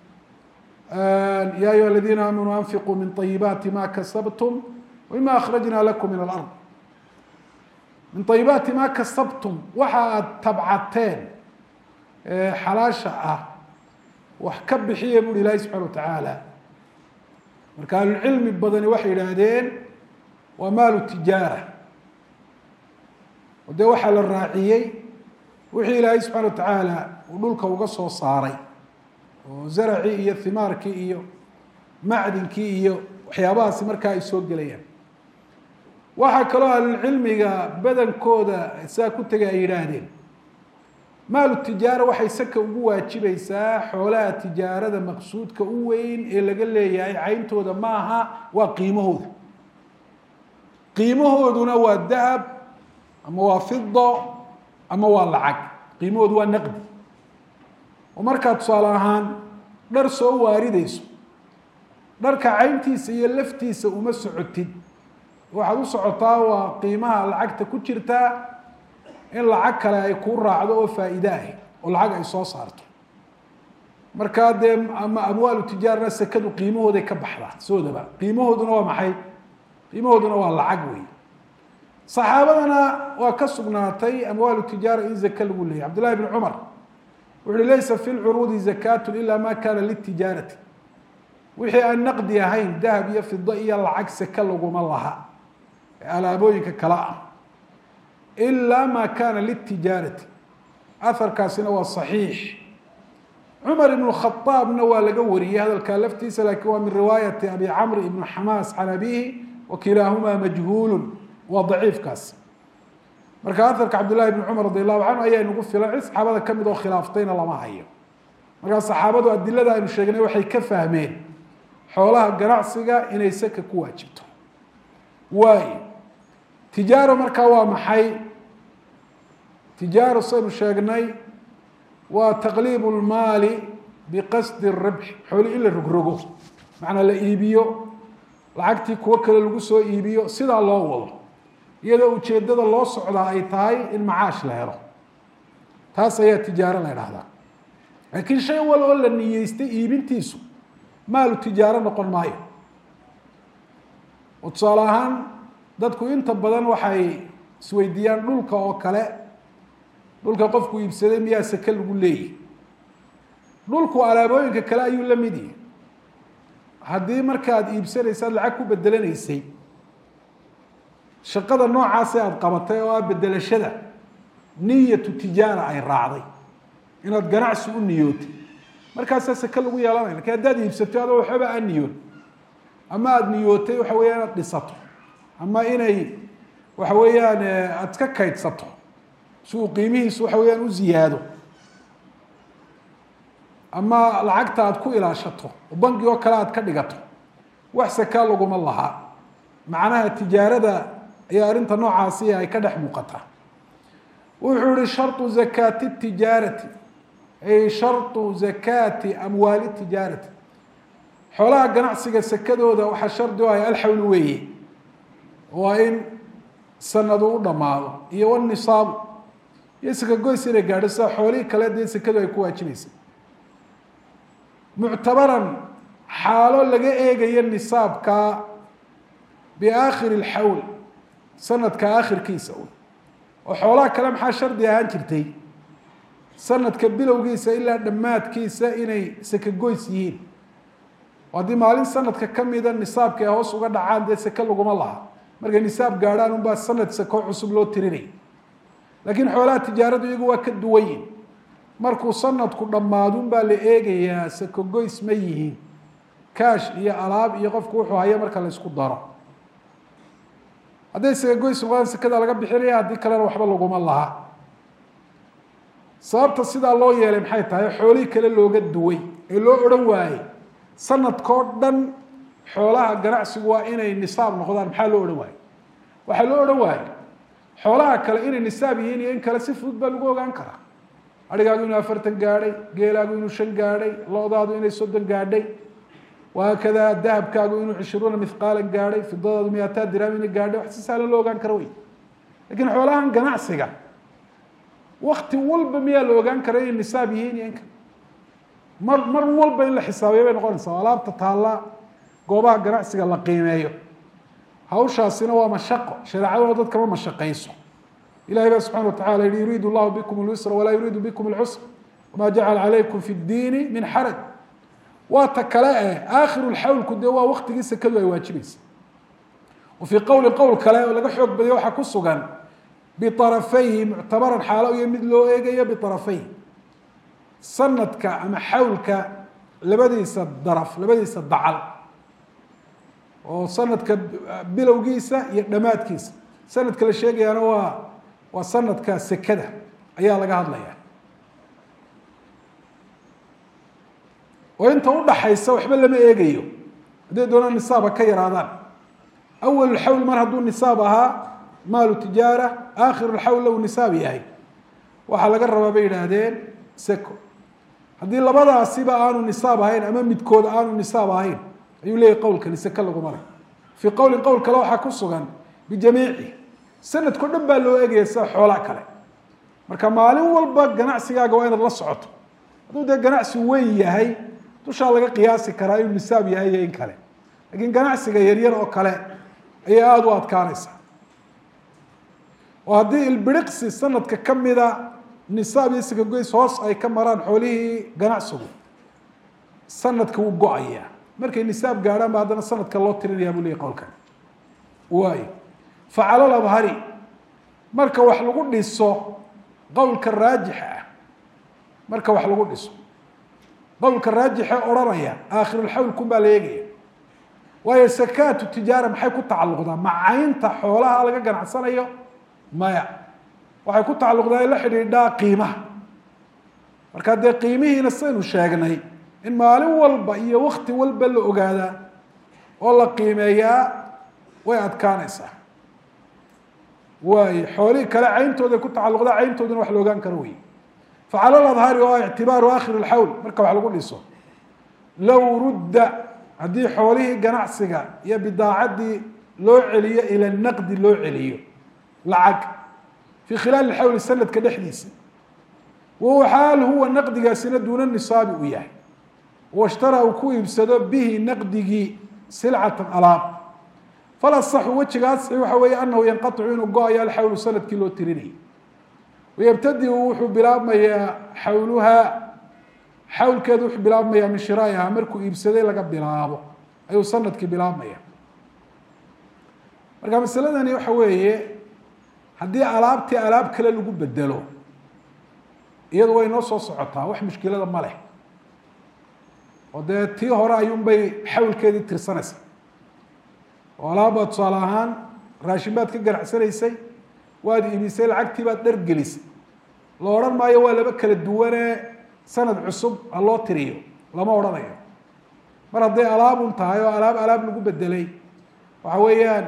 ya ayuha aladiina aamanuu anfiquu min طayibaati ma kasabtum wmima akhrajna lakum min alard min ayibaati ma kasabtum waxa aad tabcateen xalaasha ah wax ka bixiya buuhi ilahi subxana wa tacaala marka ahlucilmi badani waxay yidhaahdeen waa maalu tijaara o dee waxaa la raaciyey wixii ilaahay subxana wa tacaala uu dhulka uga soo saaray oo zaracii iyo himaarkii iyo macdinkii iyo waxyaabahaasi markaa ay soo gelayaan waxaa kaloo ahlulcilmiga badankooda saa ku tegay ay yidhaahdeen maalu tijaara waxay saka ugu waajibaysaa xoolaha tijaarada maqsuudka u weyn ee laga leeyahay cayntooda ma aha waa qiimahooda qiimahooduna waa dahab ama waa fido ama waa lacag qiimahoodu waa naqdi oo markaa tusaale ahaan dhar soo waaridayso dharka cayntiisa iyo laftiisa uma socotid waxaad u socotaa waa qiimaha lacagta ku jirtaa in lacag kale ay kuu raacdo oo faa'iide ah oo lacag ay soo saarto markaa dee ama amwaalu tijaarana sekadu qiimahooday ka baxdaa soodaba qiimahooduna waa maxay qiimahooduna waa lacag wey saxaabadana waa ka sugnaatay amwaalu tijaara in zake lagu leeyay cabd llahi bn cumar wuxu uhi laysa fi lcuruudi zakatu ila ma kana litijaarati wixii aan naqdi ahayn dahab iyo fido iyo lacag seke laguma laha alaabooyinka kale ah ilaa ma kana litijaarati aharkaasina waa صaxiix cumar ibn khaaabna waa laga wariyey hadalkaa laftiisa lakin waa min riwaayati abi camr ibn xamaas can abihi wakilaahuma majhuul waa daciifkaas marka aharka cabdillahi bn cumar radi allahu canhu ayaa inagu filan cid saxaabada kamid oo khilaaftayna lama hayo markaa saxaabadu adilada aynu sheegnay waxay ka fahmeen xoolaha ganacsiga inay saka ku waajibto waayo tijaaro markaa waa maxay tijaaro saynu sheegnay waa taqliib lmaali biqasdi rabx xooli in la rogrogo macnaa la iibiyo lacagtii kuwo kale lagu soo iibiyo sidaa loo wado iyadoo ujeedada loo socdaa ay tahay in macaash la helo taas ayaa tijaaro la ydhahdaa laakiin shay wal oo la niyeystay iibintiisu maalu tijaaro noqon maayo oo tusaale ahaan dadku inta badan waxay isweydiiyaan dhulka oo kale dhulka qofku iibsaday miyaa sake lagu leeyahy dhulku alaabooyinka kale ayuu la mid yahay haddii markaad iibsanaysa ad lacag ku bedelanaysay shaqada noocaasee aada qabatay oo ah bedelashada niyatu tijaara ay raacday inaad ganacsi u niyootay markaasaa sake lagu yeelanaya lakin haddaad iibsato adoo waxbaba aan niyoon ama aada niyootay waxa weya inaad dhisato ama inay waxa weeyaan aada iska kaydsato si uu qiimihiisu waxa weyaan u ziyaado ama lacagta aada ku ilaashato oo bangi oo kale aad ka dhigato wax sakaa laguma lahaa macnaha tijaarada ayaa arrinta noocaasi ay ka dhex muuqataa wuxuu yihi sharطu zakaati tijaarati ay sharطu zakaati amwaali tijaarati xoolaha ganacsiga sakadooda waxaa shardi u ahay alxawl weeye waa in sanadu u dhammaado iyo wnisaabu iyo sakagoys inay gaadho sida xoolihii kale dee sakadu ay ku waajibaysa muctabaran xaalo laga eegayo nisaabka biaakhiri اlxawl sanadka aakhirkiisa un oo xoolaha kale maxaa shardi ahaan jirtay sanadka bilowgiisa ilaa dhammaadkiisa inay sakagoys yihiin oo haddii maalin sanadka kamida nisaabka ay hoos uga dhacaan dee seke laguma laha markay nisaab gaadhaan unbaa sanad sako cusub loo tirinay laakiin xoolaha tijaaradu iyagu waa ka duwan yihin markuu sanadku dhammaadun baa la eegayaa sakogoys ma yihiin kaash iyo alaab iyo qofku wuxuu hayo marka la isku daro hadday sakagoys noqdaan sekada laga bixinaya haddii kalena waxba laguma laha sababta sidaa loo yeelay maxay tahay xoolihii kale looga duway ee loo odhan waayey sanadkao dhan xoolaha ganacsigu waa inay nisaab noqdaan maxaa loo odhan waayey waxaa loo odhan waayey xoolaha kale inay nisaab yihiin iyo in kale si fudud baa lagu ogaan karaa adhigaagu inuu afartan gaadhay geelaagu inuu shan gaadhay lo-daadu inay soddon gaadhay wahaakadaa dahabkaagu inuu cishruuna mithqaalan gaadhay fidadaadu miyataa diraam inay gaadhay wax si sahlan loo ogaan kara wey lakiin xoolahan ganacsiga wakti walba miyaa la ogaan kara inay nisaab yihiin iyo in kale mar mar walba in la xisaabiyo bay noqonaysaa alaabta taalla goobaha ganacsiga la qiimeeyo hawshaasina waa mashaqo shareecaduna dadka ma mashaqayso ilahay baa subxana watacala yihi yuriidu llahu bikum اlyusra walaa yuriidu bikum اlcusr wama jacala calaykum fi اdiini min xaraj waa ta kale eh aakhiru lxawlku dee waa waktigii sekadu ay waajibaysa wa fii qowli qowl kale oo laga xoog badiyo waxaa ku sugan biarafayhi muctabaran xaalo iyo mid loo eegayo biarafayhi sanadka ama xawlka labadiisa daraf labadiisa dacal oo sanadka bilowgiisa iyo dhammaadkiisa sanadka la sheegayaana waa waa sanadka sekada ayaa laga hadlaya oo inta udhaxaysa waxba lama eegayo hadday doonaan nisaaba ka yaraadaan awal xawl mar hadduu nisaab ahaa maalu tijaara aakhiru lxawl low nisaab yahay waxaa laga rabaa bay yidhaahdeen seco haddii labadaasiba aanu nisaab ahayn ama midkood aanu nisaab ahayn ayuu leeyahy qowlkani seke laguma leh fii qowlin qowl kale waxaa ku sugan bijamiici sanadkao dhan baa loo eegaya sida xoolaa kale marka maalin walba ganacsigaaga waa inaad la socoto hadduu dee ganacsi weyn yahay dushaa laga qiyaasi karaa inuu nisaab yahay iyo in kale laakiin ganacsiga yaryar oo kale ayay aada u adkaanaysaa oo haddii ilbiriqsi sanadka ka mida nisaab iyo sikagoys hoos ay ka maraan xoolihii ganacsigu sanadka wuu go-ayaa markay nisaab gaadhaan ba haddana sanadka loo tirinayaa buu leeyay qowlkan waayo facalal abhari marka wax lagu dhiso qowlka raajixa ah marka wax lagu dhiso qowlka raajixe odhanaya aakhirulxawlkun baa la eegaya waayo sakaatu tijaara maxay ku tacalluqdaa macaynta xoolaha laga ganacsanayo maya waxay ku tacalluqdaa in la xidhiidhaa qiimaha marka dee qiimihiina saynu sheegnay in maalin walba iyo wakti walba la ogaadaa oo la qiimeeyaa way adkaanaysaa waayo xoolihii kale cayntooday ku tacalluqdaa cayntooduna wax la ogaan karo wey facala ladhari oo ictibaaru akhir lxawl marka wax lagu dhiso low rudda haddii xoolihii ganacsiga iyo bidaacaddii loo celiyo ila naqdi loo celiyo lacag fii khilaali xawli sanadka dhexdiisa wahuwa xaal huwa naqdigaasina duuna nisaabi uu yahay washtara uu ku iibsado bihi naqdigii silcatan alaab falasaxu wejigaas waxa weeye anahu yanqaicu inuu go-ayo alxawlu sanadkii loo tirinayay wayabtadiu wuxuu bilaabmayaa xawluhaa xawlkeedu wuxuu bilaabmayaa min shiraa'iha markuu iibsaday laga bilaabo ayuu sanadkii bilaabmaya marka masaladani waxa weeye haddii alaabtii alaab kale lagu bedelo iyadu way noo soo socotaa wax mushkilada ma leh oo dee tii hore ayuunbay xawlkeedii tirsanaysa oo alaabbaad tusaale ahaan raashin baad ka ganacsanaysay waad iibisay lacagtii baad dhargelisay la odhan maayo waa laba kala duwanee sanad cusub ha loo tiriyo lama odhanayo mar hadday alaabun tahay oo alaab alaab lagu bedelay waxa weeyaan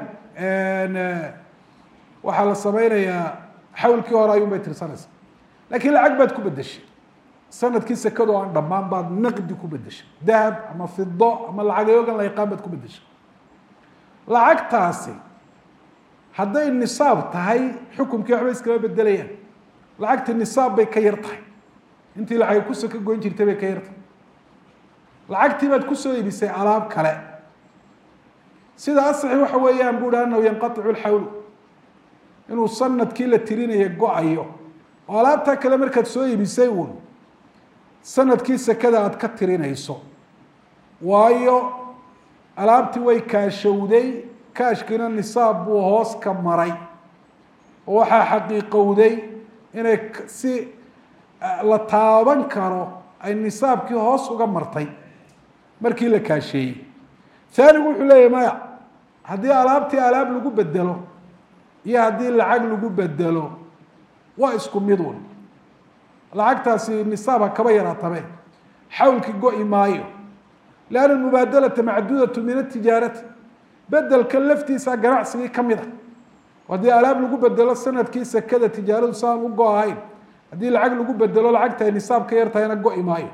waxaa la sameynayaa xawlkii hore ayuun bay tirsanaysaa lakiin lacag baad ku bedeshay sanadkii sekado aan dhammaan baad naqdi ku bedeshay dahab ama fido ama lacagyogan la yaqaan baad ku bedeshay lacagtaasi hadday nisaab tahay xukumkii waxba iskama bedelayaan lacagtii nisaab bay ka yar tahay intii lacag kuso ka goyn jirtay bay ka yar tahay lacagtii baad kusoo iibisay alaab kale sida asaxi waxa weeyaan bu hi anahu yanqaicu lxawlu inuu sanadkii la tirinaya go-ayo oo alaabtaa kale markaad soo iibisay uun sanadkii sekada aada ka tirinayso waayo alaabtii way kaashowday kaashkiina nisaab buu hoos ka maray oo waxaa xaqiiqowday inay si la taaban karo ay nisaabkii hoos uga martay markii la kaasheeyey haanigu wuxuu leeyahy maya haddii alaabtii alaab lagu bedelo iyo haddii lacag lagu bedelo waa isku midun lacagtaasi nisaabha kaba yaraatabe xawlki go-i maayo lanna mubaadalata macduudatu min atijaarati bedelka laftiisa ganacsigii ka mid a haddii alaab lagu bedelo sanadkii sekada tijaaradu saan u go ahayn haddii lacag lagu bedelo lacagta ay nisaab ka yartahayna go-i maayo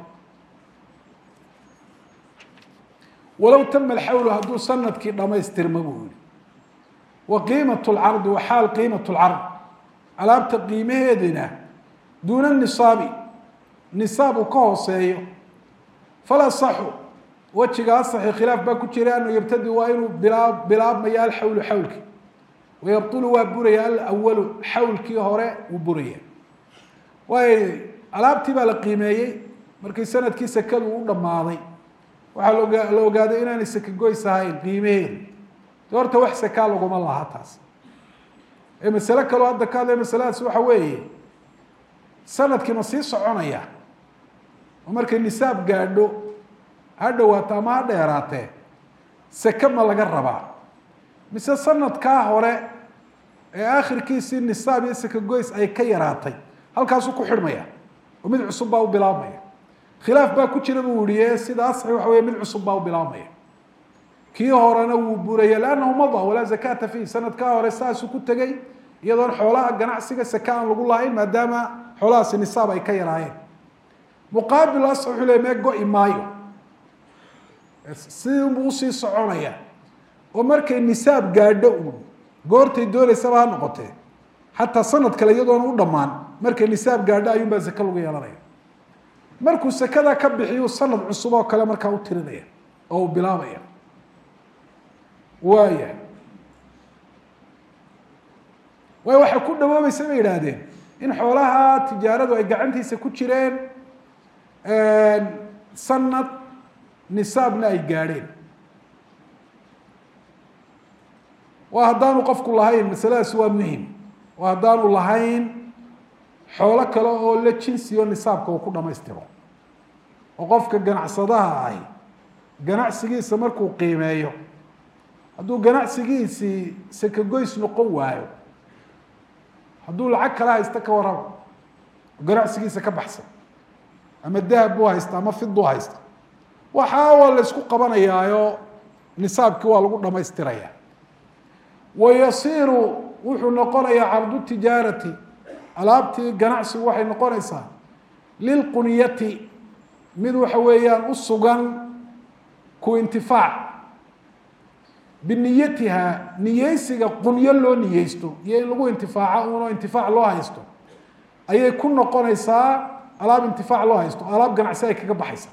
walow tama alxawlu hadduu sanadkii dhamaystirma buu yihi wa qiimat lcardi wa xaal qiimat lcard alaabta qiimaheedina duuna nisaabi nisaab uu ka hooseeyo fala saxu wejiga asaxi khilaaf baa ku jira anhu yabtadi waa inuu bilaa bilaabmaya alxawlu xawlki wayabtulu waa buraya alawalu xawlkii hore wuu buraya waayo alaabtii baa la qiimeeyey markii sanadkii sekadu u dhammaaday waxaa la ogaaday inaanay seke goys ahayn qiimaheedu de horta wax sekaa laguma laha taas ee masale kaloo hadda ka hadlaya masaladaas waxa weeye sanadkii ma sii soconaya oo markay nisaab gaadho ha dhowaato ama ha dheeraatee seke ma laga rabaa mise sanadkaa hore ee aakhirkiisii nisaab iyo seke goys ay ka yaraatay halkaasuu ku xidhmaya oo mid cusub baa u bilaabmaya khilaaf baa ku jira buu yihi sida asaxi waxa wey mid cusub baa u bilaabmaya kii horena wuu buraya lannahu mada walaa zakata fiih sanadkaa hore saasuu ku tegey iyadoon xoolaha ganacsiga seke aan lagu lahayn maadaama xoolahaasi nisaab ay ka yaraayeen muqaabil as wuxuu le mee go-i maayo sidinbuu usii soconaya oo markay nisaab gaadho uun goortay doonaysaba ha noqotee xataa sanad kale iyadoona u dhammaan markay nisaab gaadho ayuun baa seke lagu yeelanaya markuu sekada ka bixiyu sanad cusub oo kale markaa u tirinaya oo uu bilaabaya waaya waayo waxay ku dhawoobaysa bay yidhaahdeen in xoolaha tijaaradu ay gacantiisa ku jireen sanad nisaabna ay gaadheen waa haddaanu qofku lahayn masaladaas waa muhim waa haddaanu lahayn xoolo kale oo la jinsiyo nisaabka uu ku dhamaystiro oo qofka ganacsadaha ahi ganacsigiisa markuu qiimeeyo hadduu ganacsigiisii sekegoys noqon waayo hadduu lacag kala haysta ka warraba ganacsigiisa ka baxsan ama dahab buu haysta ama fid buu haysta waxaa waa la ysku qabanayaayo nisaabkii waa lagu dhamaystiraya wa yasiiru wuxuu noqonayaa cardu tijaarati alaabtii ganacsigu waxay noqonaysaa lilqunyati mid waxa weeyaan u sugan ku intifaac biniyatiha niyeysiga qunyo loo niyeysto iyo in lagu intifaaco uno intifaac loo haysto ayay ku noqonaysaa alaab intifaac loo haysto alaab ganacsi ay kaga baxaysa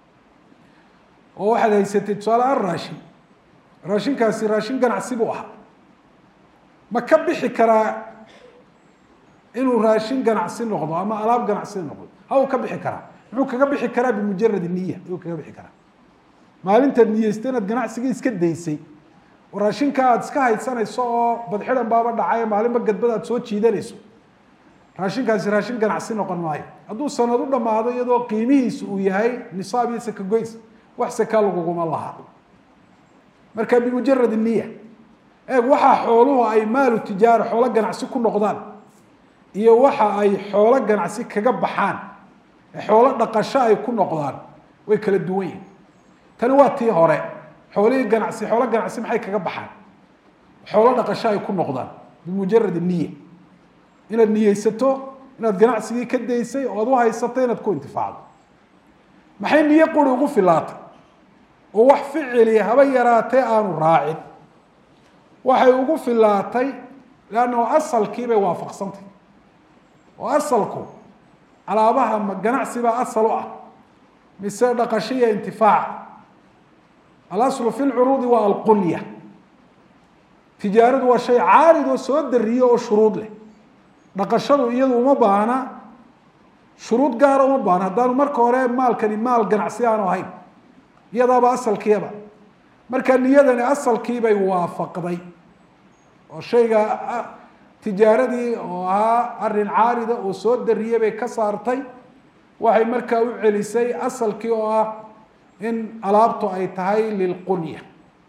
oo waxaad haysatay tusaale aan raashin raashinkaasi raashin ganacsi buu ahaa ma ka bixi karaa inuu raashin ganacsi noqdo ama alaab ganacsi noqdo ha uu ka bixi karaa muxuu kaga bixi karaa bimujaradi niya ayuu kaga bixi karaa maalintaad niyeysta inaad ganacsigii iska daysay oo raashinka aada iska haysanayso oo badxidan baaba dhacay maalinba gadbad aad soo jiidanayso raashinkaasi raashin ganacsi noqon maayo hadduu sanad u dhamaado iyadoo qiimihiisu uu yahay nisaab iyo sakagoys wax sakaa laguguma laha marka bimujarad niya eeg waxaa xooluhu ay maalu tijaara xoolo ganacsi ku noqdaan iyo waxa ay xoolo ganacsi kaga baxaan ee xoolo dhaqasho ay ku noqdaan way kala duwan yihin tani waa tii hore xoolihii ganacsi xoolo ganacsi maxay kaga baxaan xoolo dhaqasho ay ku noqdaan bimujarad niya inaad niyeysato inaad ganacsigii ka daysay oo ad u haysato inaad ku intifaacdo maxay niyo quri ugu filaatay oo wax ficili haba yaraatee aanu raacin waxay ugu filaatay leannahu asalkii bay waafaqsantay oo asalku alaabaha ma ganacsi baa asal u ah mise dhaqasho iyo intifaac alaslu fi lcuruudi waa alqunya tijaaradu waa shay caarid oo soo dariyo oo shuruud leh dhaqashadu iyadu uma baahna shuruud gaara uma baahna haddaanu marka hore maalkani maal ganacsi aanu ahayn iyadaaba asalkiiba marka niyadani asalkiibay waafaqday oo shayga tijaaradii oo ahaa arin caarida oo soo dariyey bay ka saartay waxay markaa u celisay asalkii oo ah in alaabtu ay tahay lilqunya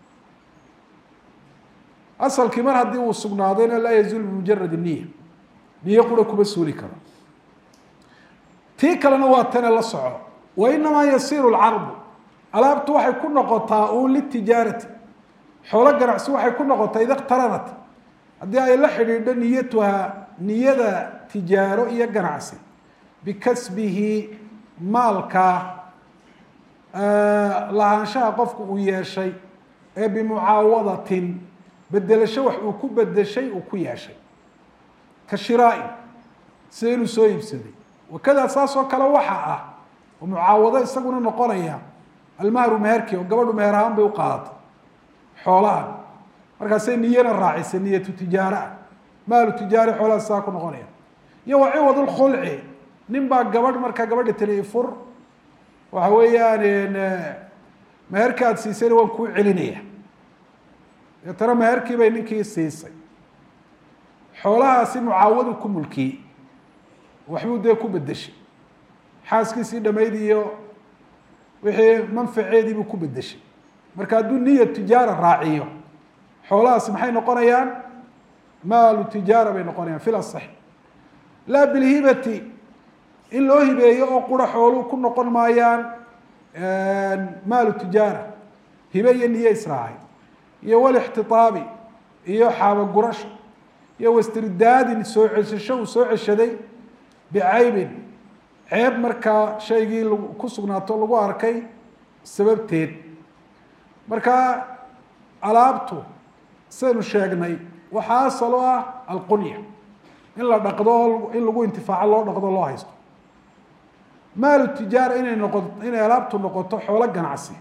asalkii mar haddii uu sugnaadayna laa yazuul bimujarad niya niyo qura kuma suuli karo tii kalena waa tane la soco wa inamaa yasiiru lcardu alaabtu waxay ku noqotaa uun litijaarati xoolo ganacsi waxay ku noqotaa ida iqtaranat haddii ay la xidhiidho niyatuhaa niyada tijaaro iyo ganacsi bikasbihi maalka lahaanshaha qofku uu yeeshay ee bimucaawadatin bedelasho wax uu ku bedeshay uu ku yeeshay ka shiraain sida inuu soo iibsaday wakadaa saas oo kale waxa ah oo mucaawado isaguna noqonaya almahru meherki oo gabadhu meher ahaan bay u qaadatay xoolahan markaasay niyana raacisay niyatu tijaaro ah maalu tijaari xoolaha saa ku noqonaya iyo wa ciwad lkhulci nin baa gabadh markaa gabadha tiri fur waxa weeyaan meherka aada siisayna waan kuu celinaya deetana meherkii bay ninkii siisay xoolahaasi mucaawadu ku mulkiyey waxbuu dee ku bedeshay xaaskiisii dhamayd iyo wixii manfaceedii buu ku bedeshay marka hadduu niya tijaara raaciyo xoolahaasi maxay noqonayaan maalu tijaara bay noqonayaan fil asax laa bilhibati in loo hibeeyo oo qura xooluu ku noqon maayaan maalu tijaara hibe iyo niye israacay iyo walixtiaabi iyo xaabagurasho iyo wastirdaadin soo ceshasho uu soo ceshaday bicaybin ceeb markaa shaygii ku sugnaato lagu arkay sababteed marka alaabtu sidaynu sheegnay waxaa asal o ah alqunya in la dhaqdo in lagu intifaaco loo dhaqdo loo haysto maalu tijaara inay noqo inay alaabtu noqoto xoolo ganacsi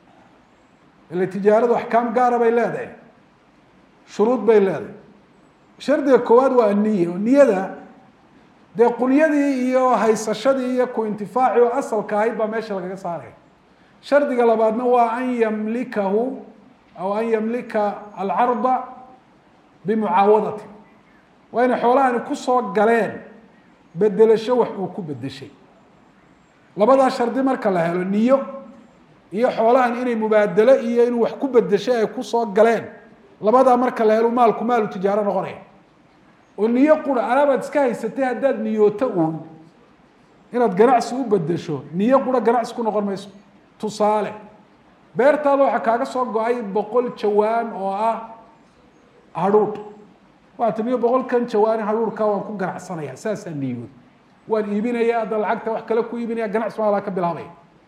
ile tijaaradu axkaam gaara bay leedahay shuruud bay leedahay shardiga koowaad waa aniya oo niyada dee qunyadii iyo haysashadii iyo ku intifaaci oo asalka ahayd baa meesha lagaga saaraya shardiga labaadna waa an yamlikahu aw an yamlika alcarda bimucaawadati waa inay xoolahani kusoo galeen bedelasho wax uu ku bedeshay labadaa shardi marka la helo niyo iyo xoolahan inay mubaadelo iyo inuu wax ku bedeshay ay kusoo galeen labadaa marka la helo maalku maalu tijaaro noqonaya oo niyo qura alaabaad iska haysatay haddaad niyooto uun inaad ganacsi u bedesho niyo qura ganacsi ku noqon mayso tusaale beertaada waxaa kaaga soo go-ay boqol jawaan oo ah hadhuudh waa timiyo boqolkan jawaani hadhuurhka waan ku ganacsanaya saasaa niyood waan iibinaya hadda lacagta wax kale ku iibinaya ganacsi maadaa ka bilaabaya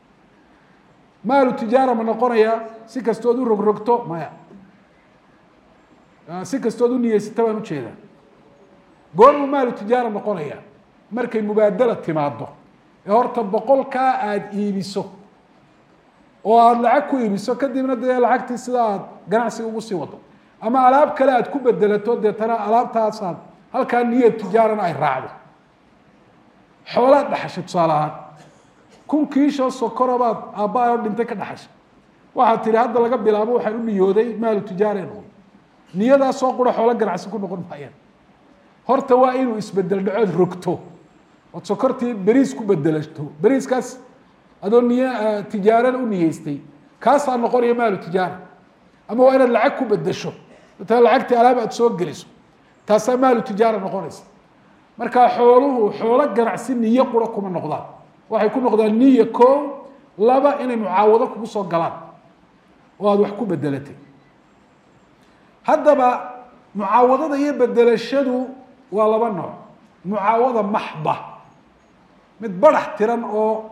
maalu tijaara ma noqonaya si kastood u rogrogto maya si kastood u niyeysata baan ujeedaa goormuu maalu tijaara noqonaya markay mubaadala timaado ee horta boqolkaa aada iibiso oo aada lacag ku iibiso kadibna dee lacagtii sida aada ganacsiga ugu sii wado ama alaab kale aada ku bedelato deetana alaabtaasaad halkaa niyad tijaarana ay raacdo xoolaad dhaxashay tusaale ahaan kun kiishoo sokoro baad aabba oo dhintay ka dhaxashay waxaad tihi hadda laga bilaabo waxaan u niyooday maalu tijaara noqon niyadaasoo qura xoolo ganacsi ku noqon maayaan horta waa inuu isbedel dhacood rogto ood sokortii beriis ku bedelato beriiskaas adoo niy tijaarada u niyeystay kaasaa noqonaya maalu tijaara ama waa inaad lacag ku bedesho deetana lacagtii alaab aad soo geliso taasaa maalu tijaara noqonaysa markaa xooluhu xoolo ganacsi niyo qura kuma noqdaan waxay ku noqdaan niya ko laba inay mucaawado kugu soo galaan oo aada wax ku bedelatay haddaba mucaawadada iyo bedelashadu waa laba nooc mucaawada maxba mid barax tiran oo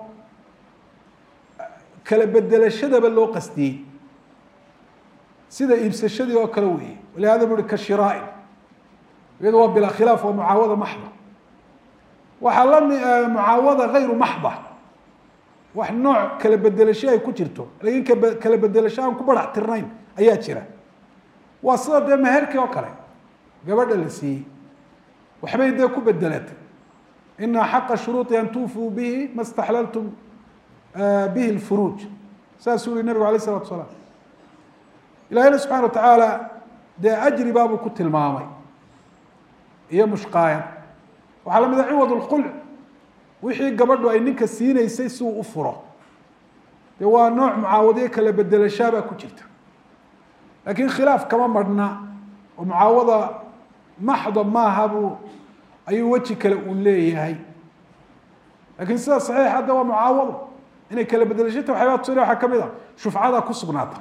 kala bedelashadaba loo qastiyey sida iibsashadii oo kale weeye walihada bu uhi ka shiraain iyado waa bilaa khilaaf waa mucaawada maxba waxaa lami mucaawada hayru maxba wax nooc kala bedelasho ay ku jirto lakin kala bedelasho aan ku barax tirnayn ayaa jira waa sida dee meherkii oo kale gabadha la siiyey waxbay dee ku bedelatay ina xaqa shuruuطi an tuufuu bihi ma staxlaltum bihi lfuruuj saasuu yihi nabigu alayh isalatu salaam ilahina subxana wa tacaala dee ajri baabuu ku tilmaamay iyo mushqaayad waxaa la mid a ciwad lqulc wixii gabadhu ay ninka siinaysay si uu u furo dee waa nooc mucaawadiyo kala bedelashaabaa ku jirta laakiin khilaaf kama marhna oo mucaawada maxda maaha buu ayuu weji kale uu leeyahay lakiin sida saxiix hadda waa mucaawado inay kala bedelashata waxyaaba tusina waxaa kamid a shufcada ku sugnaata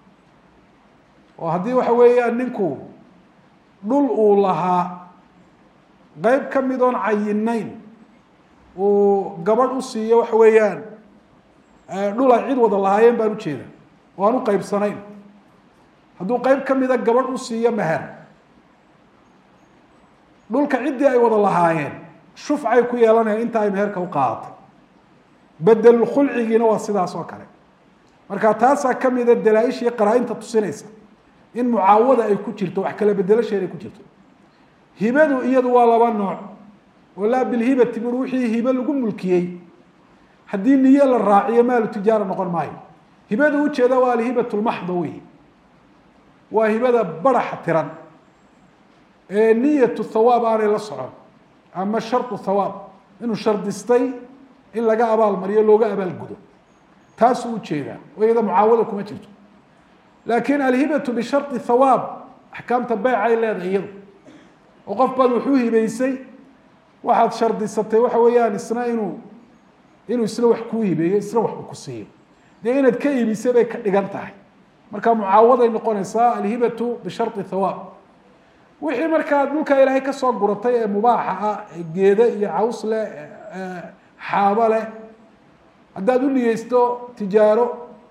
oo haddii waxa weeyaan ninku dhul uu lahaa qeyb ka mid oon cayinayn uu gabadh u siiyo waxa weeyaan dhul ay cid wada lahaayeen baan ujeeda oo aan u qeybsanayn hadduu qeyb ka mida gabadh u siiyo meher dhulka ciddii ay wada lahaayeen shufcay ku yeelanayaan inta ay meherka u qaadatay bedelulkhulcigiina waa sidaas oo kale marka taasaa kamida dalaa-isha iyo qaraa-inta tusinaysa in mucaawada ay ku jirto wax kala bedelasheed ay ku jirto hibadu iyadu waa laba nooc oo laa bilhibati bur wixii hibe lagu mulkiyey haddii niyo la raaciyo maalu tijaara noqon maayo hibadu ujeeda waa alhibat lmaxda wey waa hibada baraxa tiran ee niyatu thawaab aanay la socon ama shardu thawaab inuu shardistay in laga abaal mariyo looga abaalgudo taasuu ujeedaa oo iyada mucaawada kuma jirto laakin alhibatu bishardi thawaab axkaamta beycay leedahay iyadu oo qof baad wuxuu hibeysay waxaad shardisatay waxa weeyaan isna inuu inuu isna wax kuu hibeeyo isna wax uu ku siiyo dee inaad ka iibisay bay ka dhigan tahay marka mucaawaday noqonaysaa alhibatu bishardi thawaab wixii markaa dhulka ilaahay kasoo guratay ee mubaaxa ah ee geede iyo caws leh xaabo leh haddaad u niyeysto tijaaro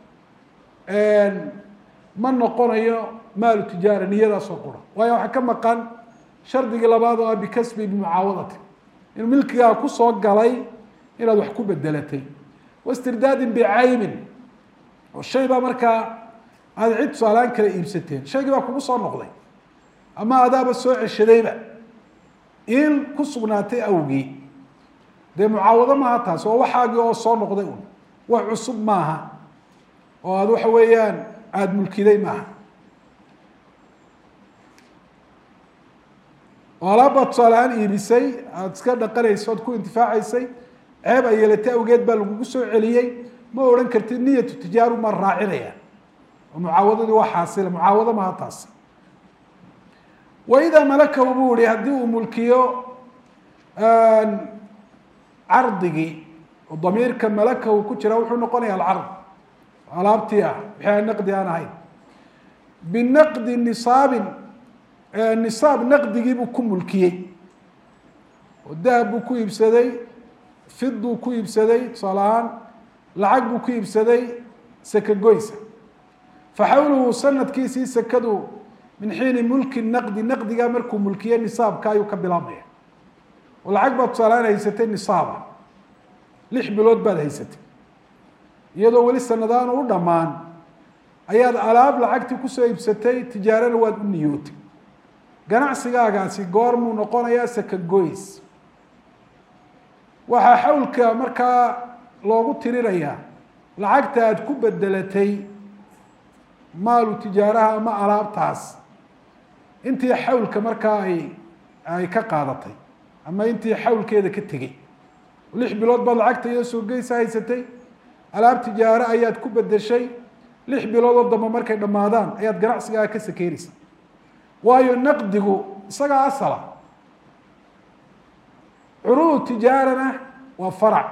ma noqonayo maalu tijaara niyadaasoo qura waayo waxaa ka maqan shardigii labaad oo ah bikasbi bimucaawadati inuu milkigaa kusoo galay inaad wax ku bedelatay wastirdaadin bicaybin oo shay baa markaa aada cid tusaalahaan kala iibsateen shaygii baa kugu soo noqday ama adaaba soo ceshadayba in ku sugnaatay awgii dee mucaawado maaha taas oo waxaagii oo soo noqday un wax cusub maaha oo aada waxa weeyaan aada mulkiday maaha oo alaabbaad tusaalehaan iibisay aada iska dhaqanayso oad ku intifaacaysay ceeb ay yeelatay awgeed baa lagugu soo celiyey ma odhan kartid niyatu tijaaru maa raacinaya oo mucaawadadii waa xaasila mucaawado maaha taas waidaa malakahu buu ihi haddii uu mulkiyo cardigii oo damiirka malakahu ku jira wuxuu noqonaya alcard alaabtii ah wixii aan naqdi aan ahayn binaqdi nisaabin nisaab naqdigii buu ku mulkiyey oo dahab buu ku iibsaday fiduu ku iibsaday tusaale ahaan lacag buu ku iibsaday saka goysa faxawluhu sanadkiisii sakadu min xiini mulki naqdi naqdigaa markuu mulkiye nisaabka ayuu ka bilaabmaya oo lacag baad tusaalehaan haysatay nisaaba lix bilood baad haysatay iyadoo weli sanadaan u dhammaan ayaad alaab lacagtii kusoo iibsatay tijaarana waad u niyootay ganacsigaagaasi goormuu noqonayaa saka goys waxaa xawlka markaa loogu tirinayaa lacagta aada ku bedelatay maalu tijaaraha ama alaabtaas intii xawlka markaa ay ay ka qaadatay ama intii xawlkeeda ka tegey lix bilood baad lacagta iyo soo geysa haysatay alaab tijaaro ayaad ku bedeshay lix biloodoo dambe markay dhammaadaan ayaad ganacsigaaga ka sakeynaysa waayo naqdigu isagaa asala curuud tijaarana waa farac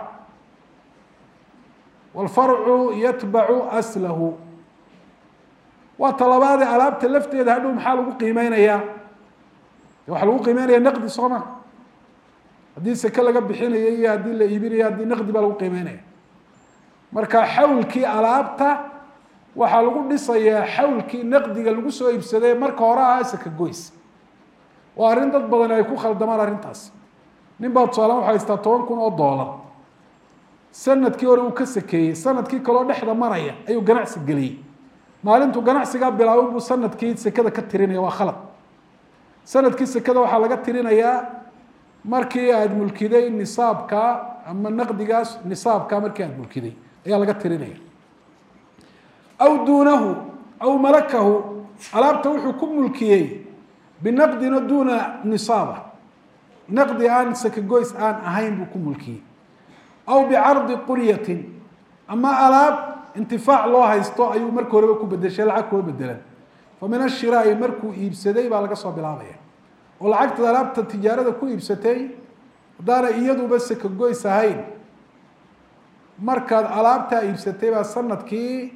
wاlfarcu yatbacu aslahu waa talabaadee alaabta lafteeda hadhow maxaa lagu qiimeynayaa waxaa lagu qiimeynaya naqdi soo ma haddii seke laga bixinayo iyo haddii la iibinayo haddii naqdi baa lagu qiimeynaya marka xawlkii alaabta waxaa lagu dhisayaa xawlkii naqdiga lagu soo iibsaday marka hore ahaa saka goys waa arrin dad badan ay ku khaldamaan arrintaas nin baa tusaalaan waxa haystaa toban kun oo doolar sanadkii hore uu ka sakeeyey sanadkii kaloo dhexda maraya ayuu ganacsi geliyey maalintuu ganacsigaa bilaabo buu sanadkii sekada ka tirinaya waa khalad sanadkii sekada waxaa laga tirinayaa markii aada mulkiday nisaabka ama naqdigaas nisaabka markii aada mulkiday ayaa laga tirinaya aw duunahu aw malakahu alaabta wuxuu ku mulkiyey binaqdina duuna nisaaba naqdi aan sakagoys aan ahayn buu ku mulkiyey aw bicardi quryatin ama alaab intifaac loo haysto ayuu marka horeba ku bedeshay lacag kuwa bedelan fa min ashiraai markuu iibsaday baa laga soo bilaabaya oo lacagta alaabta tijaarada ku iibsatay haddaana iyaduba sakagoys ahayn markaad alaabtaa iibsatay baa sanadkii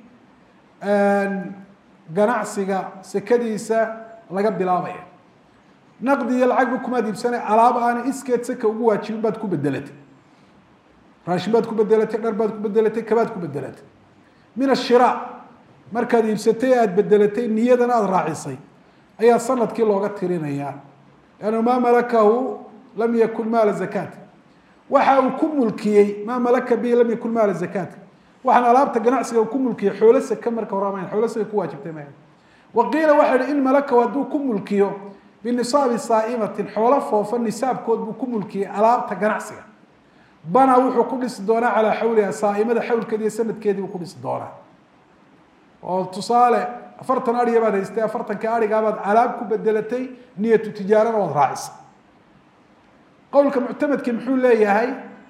ganacsiga sekadiisa laga bilaabaya naqdi iyo lacagba kumaad iibsanay alaab aana iskeed saka ugu waajibin baad ku bedelatay raashin baad ku bedelatay dhar baad ku bedelatay kabaad ku bedelatay min ashira markaad iibsatay aada bedelatay niyadana aada raacisay ayaa sanadkii looga tirinayaa lannu maa malakahu lam yakun maala zakaat waxa uu ku mulkiyey maa malaka bihi lam yakun maala zakaat waxaan alaabta ganacsiga ku mulkiyey xoolo seke marka hore ma xoolo seke ku waajibtay ma waqiila waxa hi in malakahu hadduu ku mulkiyo binisaabi saaimatin xoolo foofa nisaabkood buu ku mulkiyey alaabta ganacsiga bana wuxuu ku dhisi doonaa calaa xawliha saaimada xawlkeedi iyo sanadkeedii buu ku dhisi doonaa oo tusaale afartan ariga baad haystay afartanka arigaabaad alaab ku bedelatay niyatu tijaarana waad raacisay qowlka muctamadki muxuu leeyahay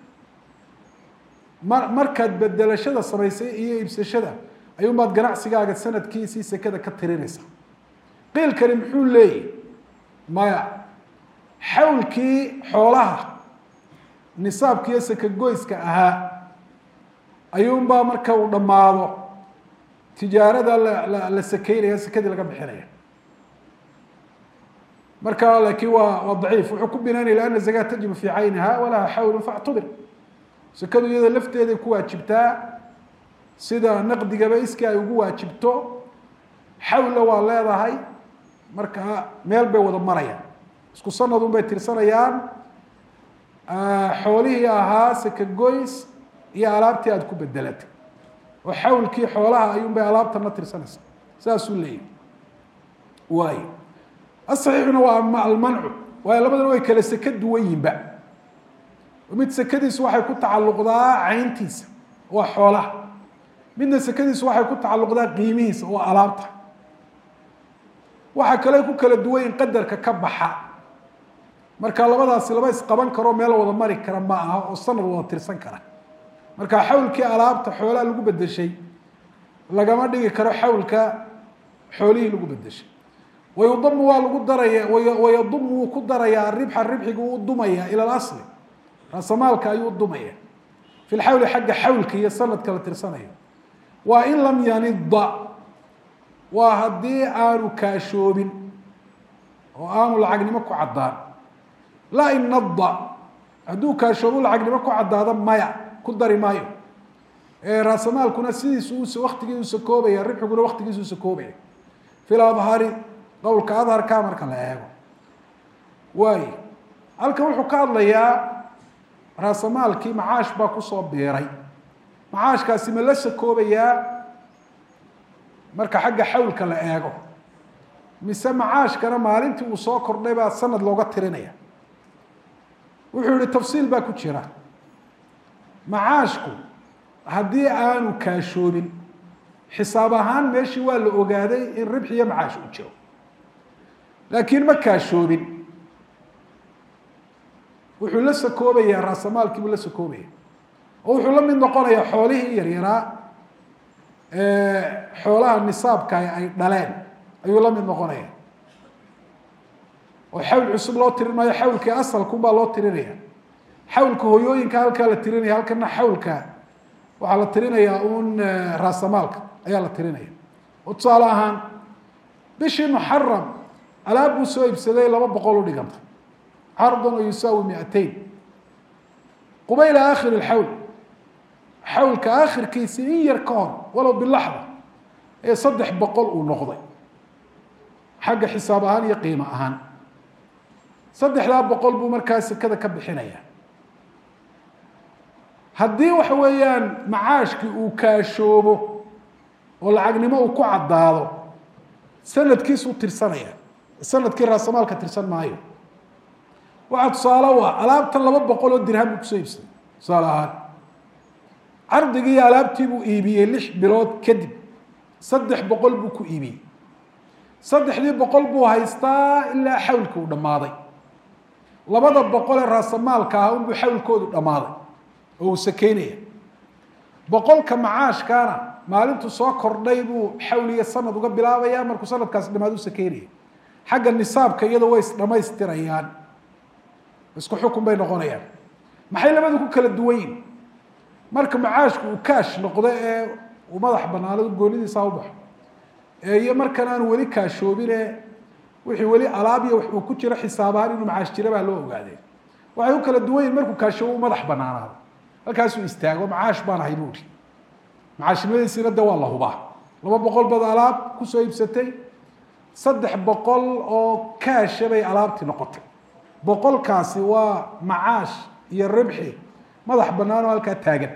ma markaad bedelashada samaysay iyo iibsashada ayuunbaad ganacsigaaga sanadkiisii sekada ka tirinaysaa qiilkani muxuu leeyahy maya xawlkii xoolaha nisaabka iyo sakagoyska ahaa ayuunbaa marka uu dhammaado tijaarada la la sakeynaya sekadii laga bixinaya marka laakiin waa waa daciif wuxuu ku binaanaya lianna zakaa tajibu fii cayniha walaha xawlu factubir sekadu iyada lafteeday ku waajibtaa sida naqdigaba iskii ay ugu waajibto xawlla waa leedahay marka meel bay wada marayaan isku sanadun bay tirsanayaan xoolihii ahaa sakagoys iyo alaabtii aada ku bedelatay oo xawlkii xoolaha ayuun bay alaabtana tirsanaysaa saasuu leeyahy waayo asaxiixuna waa almancu waayo labadana way kale seke duwan yihinba mid sekadiisu waxay ku tacalluqdaa cayntiisa waa xoolaha midna sekadiisu waxay ku tacalluqdaa qiimihiisa oo alaabta waxaa kale ku kala duwan in qadarka ka baxa marka labadaasi laba isqaban karoo meel wada mari kara ma aha oo sanad wada tirsan kara marka xawlkii alaabta xoolaha lagu bedeshay lagama dhigi karo xawlka xoolihii lagu bedeshay wayudamu waa lagu daraya wayadumu wuu ku darayaa ribxa ribxiga uu dumaya ila alasli raasamaalka ayuu dumaya fi lxawli xagga xawlka iyo sanadka la tirsanayo waa in lam yanida waa haddii aanu kaashoobin oo aanu lacagnimo ku caddaan laa in nada hadduu kaashoobu lacagnimo ku caddaado maya ku dari maayo raasamaalkuna sidiisu waktigiisu sakoobaya ribxiguna waktigiisu sakoobaya fi ladhari qowlka adharka marka la eego waayo halkan wuxuu ka hadlayaa raasamaalkii macaash baa kusoo biiray macaashkaasi ma la sakoobayaa marka xagga xawlka la eego mise macaashkana maalintii uu soo kordhay baa sanad looga tirinaya wuxuu yihi tafsiil baa ku jira macaashku haddii aanu kaashoobin xisaab ahaan meeshii waa la ogaaday in ribx iyo macaash uu jiro laakiin ma kaashoobin wuxuu la sakoobayaa raasamaalkii buu la sakoobaya oo wuxuu la mid noqonayaa xoolihii yaryaraa xoolaha nisaabka ay dhaleen ayuu la mid noqonaya oo xawl cusub loo tirin maayo xawlkii asalkunbaa loo tirinaya xawlka hoyooyinka halkaa la tirinaya halkana xawlka waxaa la tirinayaa un raasamaalka ayaa la tirinaya oo tusaale ahaan bishii muxaram alaab buu soo iibsaday laba boqol u dhiganta cardan oo yusaawi miateyn qubayla aakhir lxawl xawlka aakhirkiisi in yar ka hor walow bilaxda ee saddex boqol uu noqday xagga xisaab ahaan iyo qiimo ahaan saddexdaa boqol buu markaa sekada ka bixinaya haddii waxa weeyaan macaashkii uu kaashoobo oo lacagnimo uu ku caddaado sanadkiisuu tirsanaya sanadkii raasamaalka tirsan maayo waxaa tusaale u ah alaabtan laba boqol oo dirham buu kusoo iibsaday tusaale ahaan cardigii iyo alaabtii buu iibiyey lix bilood kadib saddex boqol buu ku iibiyey saddexdii boqol buu haystaa ilaa xawlka uu dhammaaday labada boqol ee raasamaalka ah unbuu xawlkoodu dhammaaday oo uu sakeynaya boqolka macaashkaana maalintuu soo kordhay buu xawliga sanad uga bilaabaya markuu sanadkaasi dhamaad u sakeynaya xagga nisaabka iyadoo way isdhamaystirayaan isku xukun bay noqonayaan maxay labadu ku kala duwan yihin marka macaashku uu kaash noqdo ee uu madax banaanado goonidiisa u baxo iyo markan aanu weli kaashoobine wixii weli alaab iyo wax uu ku jiro xisaabahaan inuu macaash jira baa loo ogaadee waxay u kala duwan yihin markuu kaashoobo u madax banaanaado halkaasuu istaago macaash baan ahay buuri macaashnimadiisina de waa la hubaa laba boqol baad alaab kusoo iibsatay saddex boqol oo kaasha bay alaabtii noqotay boqolkaasi waa macaash iyo ribxi madax bannaan oo halkaa taagan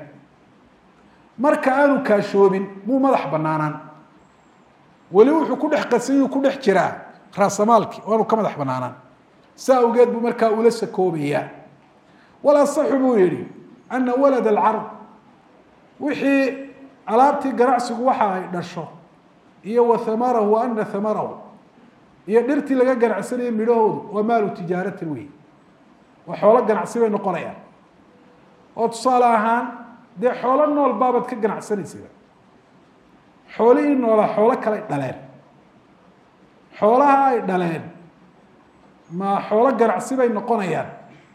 marka aanu kaashoobin muu madax banaanaan weli wuxuu ku dhex qasanyuu ku dhex jiraa raasamaalkii oo aanu ka madax banaanaan saa awgeed buu markaa ula sakoobayaa walasaxu buu yihi ana walad alcarb wixii alaabtii ganacsigu waxa ay dhasho iyo wa hamarahu ana hamarahu iyo dhirtii laga ganacsanaya midhahoodu waa maalu tijaaratin wey waa xoolo ganacsi bay noqonayaan oo tusaale ahaan dee xoolo nool baabaad ka ganacsanaysaa xoolihii noolaa xoolo kale ay dhaleen xoolaha ay dhaleen ma xoolo ganacsi bay noqonayaan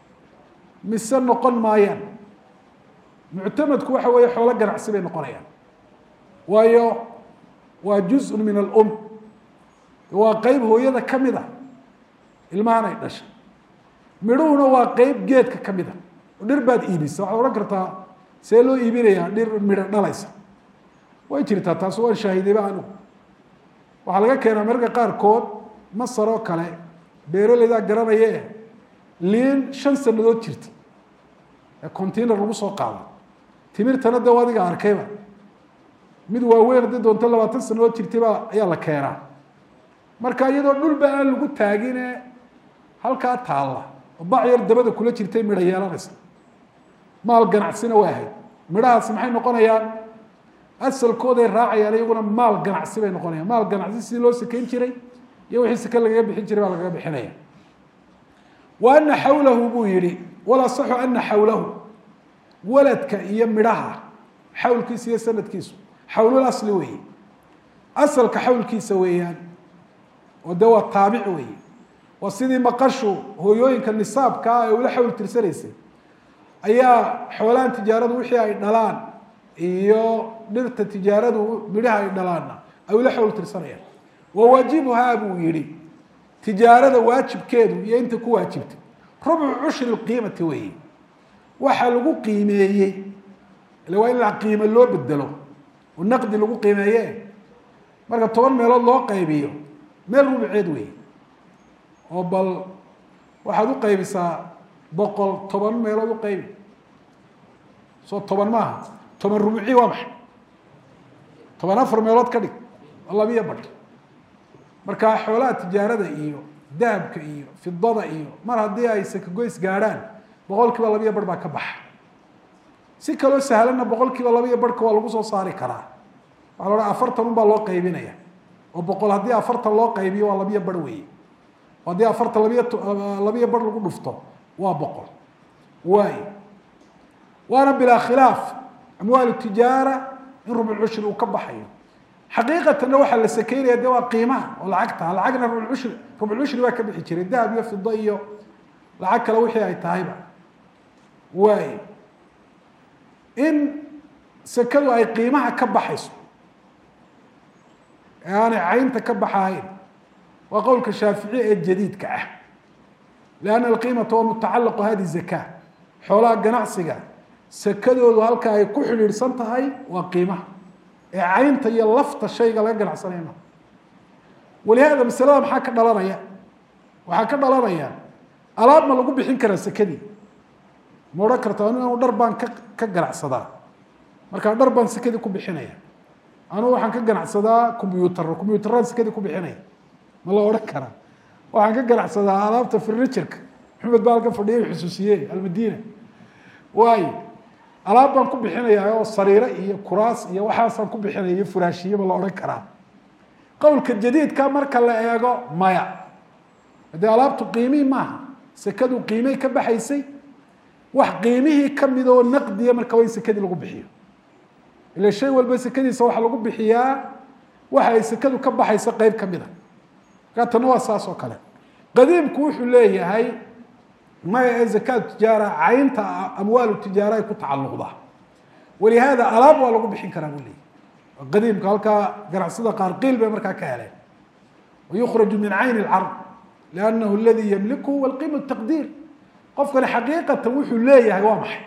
mise noqon maayaan muctamadku waxa weeye xoolo ganacsi bay noqonayaan waayo waa juzun min alum waa qeyb hooyada ka mid a ilmahan ay dhashay midhuhuna waa qeyb geedka ka mid a oo dhir baad iibisa waxaad odhan kartaa see loo iibinayaa dhir midho dhalaysa way jirtaa taas waan shaahidayba anigu waxaa laga keenaa mararka qaarkood masar oo kale beeraleydaa garanaye liin shan sanadood jirta ee container lagu soo qaado timirtana de adiga arkayba mid waaweyn haddii doonto labaatan sanadood jirtayba ayaa la keenaa marka iyadoo dhulba aan lagu taagine halkaa taalla oo bac yar dabada kula jirtay midho yeelanaysa maal ganacsina way ahayd midhahaasi maxay noqonayaan asalkooday raacayaan iyaguna maal ganacsi bay noqonayaan maal ganacsi sidii loo sakeyn jiray iyo wixii sake lagaga bixin jiray baa lagaga bixinaya wa ana xawlahu buu yihi walasaxu ana xawlahu waladka iyo midhaha xawlkiisa iyo sanadkiisu xawlul asli weeye asalka xawlkiisa weeyaan oo de waa taabic weeye waa sidii maqashu hooyooyinka nisaabkaa ee ula xawl tirsanaysay ayaa xoolahan tijaaradu wixii ay dhalaan iyo dhirta tijaaradu midhaha ay dhalaanna ay ula xawl tirsanayaan wa waajibuhaa buu yihi tijaarada waajibkeedu iyo inta ku waajibtay rubcu cushri qiimati weeye waxa lagu qiimeeyey ile waa in la qiimo loo bedelo oo naqdi lagu qiimeeye marka toban meelood loo qaybiyo meel rubceed weeye oo bal waxaad u qaybisaa boqol toban meelood u qaybi soo toban maaha toban rubci waa maxay toban afar meelood ka dhig oo labiyo badh marka xoolaha tijaarada iyo dahabka iyo fidada iyo mar haddii ay sakagoys gaadhaan boqol kiiba labiyo barh baa ka baxa si kaloo sahlanna boqol kiiba labiyo barhka waa lagu soo saari karaa waxaa la odhan afartan un baa loo qaybinaya oo boqol haddii afartan loo qaybiyo waa labiyo barh weeye haddii afartan labiyo labiyo barh lagu dhufto waa boqol waay waana bilaa khilaaf amwaal tijaara in rubcushri uu ka baxayo xaqiiqatanna waxaa la sakeynaya de waa qiimaha oo lacagta lacagna rubcushri rubcushri baa ka bixi jiray dahab iyo fido iyo lacag kale wixii ay tahayba waay in sekadu ay qiimaha ka baxayso ee aanay caynta ka baxahayn waa qowlka shaafici ee jadiidka ah lianna alqiimata waa mutacalaqu hadi zaka xoolaha ganacsiga sekadoodu halka ay ku xidhiidhsan tahay waa qiimaha ee caynta iyo lafta shayga laga ganacsanaya ma walihaada masalada maxaa ka dhalanaya waxaa ka dhalanaya alaab ma lagu bixin karaa sekadii ma odhan karta anu dhar baan ka ka ganacsadaa markaa dhar baan sekadii ku bixinaya anugu waxaan ka ganacsadaa combyutaro combyutaraan sekadii ku bixinaya ma la odhan karaa waxaan ka ganacsadaa alaabta furniturka maxamed baa halkan fadhiya xusuusiye almadina waayo alaab baan ku bixinayaa oo sariire iyo kuraas iyo waxaasaan ku bixinaya iyo furaashiye ma la odhan karaa qowlka jadiidka marka la eego maya haddee alaabtu qiimihii maaha sekadu qiimay ka baxaysay wax qiimihii kamid oo naqdiya marka waa in sekadii lagu bixiyo ila shay walba sekadiisa waxaa lagu bixiyaa waxa ay sekadu ka baxaysa qeyb kamid a markaa tanna waa saas oo kale qadiimku wuxuu leeyahay maya ee zakaatu tijaara caynta amwaalu tijaara ay ku tacalluqdaa walihaada alaab waa lagu bixin karaa buu leeyahy qadiimka halkaa ganacsada qaar qiil bay markaa ka heleen wayukhraju min cayni lcard liannahu aladii yamliku walqiima taqdiir qofkani xaqiiqatan wuxuu leeyahay waa maxay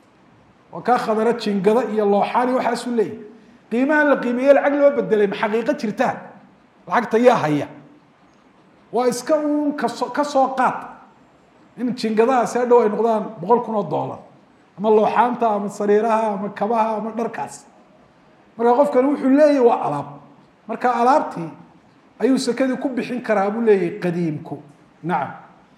waa kaa khadara jingada iyo looxaan iyo waxaasuu leeyahay qiimahan la qiimeeye lacag loo bedelay ma xaqiiqo jirtaa lacagta yaa haya waa iska uun kaso ka soo qaad in jingadahaasi hadhow ay noqdaan boqol kun oo dollar ama looxaanta ama sariiraha ama kabaha ama dharkaas marka qofkani wuxuu leeyahy waa alaab marka alaabtii ayuu sekadii ku bixin karaa buu leeyahay qadiimku nacam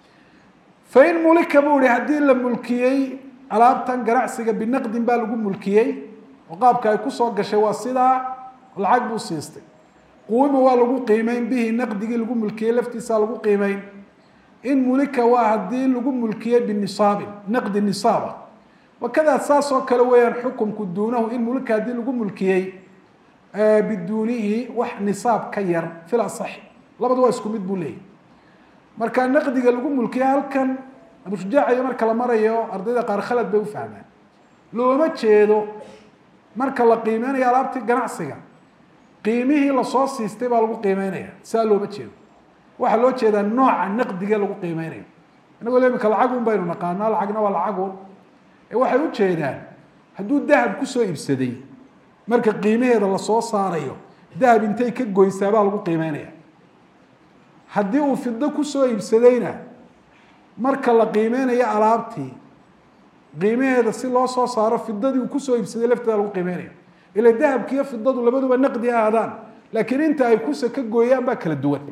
fain mulika buu ihi haddii la mulkiyey alaabtan ganacsiga binaqdin baa lagu mulkiyey oo qaabka ay kusoo gashay waa sidaa lacag buu siistay quwima waa lagu qiimeyn bihi naqdigii lagu mulkiyey laftiisaa lagu qiimeyn in mulika waa haddii lagu mulkiyey binisaabin naqdi nisaaba wakadaa saas oo kale weeyaan xukumku duunahu in mulika haddii lagu mulkiyey biduunihi wax nisaab ka yar fil asaxi labadu waa isku mid buu leeyahy marka naqdiga lagu mulkiya halkan abushujaaciyo marka la marayo ardayda qaar khalad bay u fahmaan looma jeedo marka la qiimeynayo alaabtii ganacsiga qiimihii lasoo siistay baa lagu qiimeynaya saa looma jeedo waxaa loo jeedaa nooca naqdiga lagu qiimeynayo inagoo imika lacagun baynu naqaanaa lacagna waa lacagun ee waxay u jeedaan hadduu dahab kusoo iibsaday marka qiimaheeda lasoo saarayo dahab intay ka goysaa baa lagu qiimeynaya haddii uu fido kusoo iibsadayna marka la qiimeynayo alaabtii qiimaheeda si loo soo saaro fidadii uu kusoo iibsaday lafteeda lagu qiimeynaya ila dahabki iyo fidadu labaduba naqdi ahaadaan laakiin inta ay kusa ka gooyaan baa kala duwan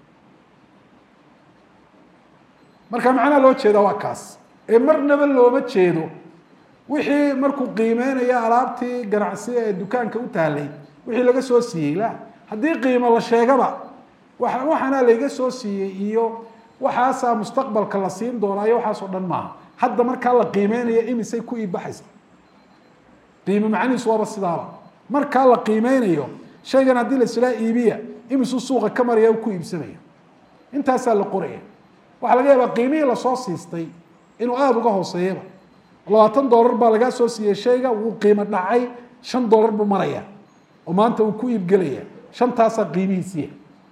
marka macnaha loo jeeda waa kaas ee marnaba looma jeedo wixii markuu qiimeynayo alaabtii ganacsi ee dukaanka u taalay wixii laga soo siiyey la haddii qiimo la sheegaba waxaana layga soo siiyey iyo waxaasaa mustaqbalka la siin doonaa iyo waxaasoo dhan maaha hadda markaa la qiimeynayo imisay ku iibbaxaysa qiimo macnihiisu waaba sidaaba markaa la qiimeynayo shaygan haddii laislaa iibiya imisuu suuqa ka maraya ku iibsanaya intaasaa la qoraya waxaa laga yaabaa qiimihii lasoo siistay inuu aada uga hooseeyaba labaatan dollar baa lagaa soo siiyey shayga wuu qiimo dhacay shan dollar buu maraya oo maanta uu ku iibgelaya shantaasaa qiimihiisiiya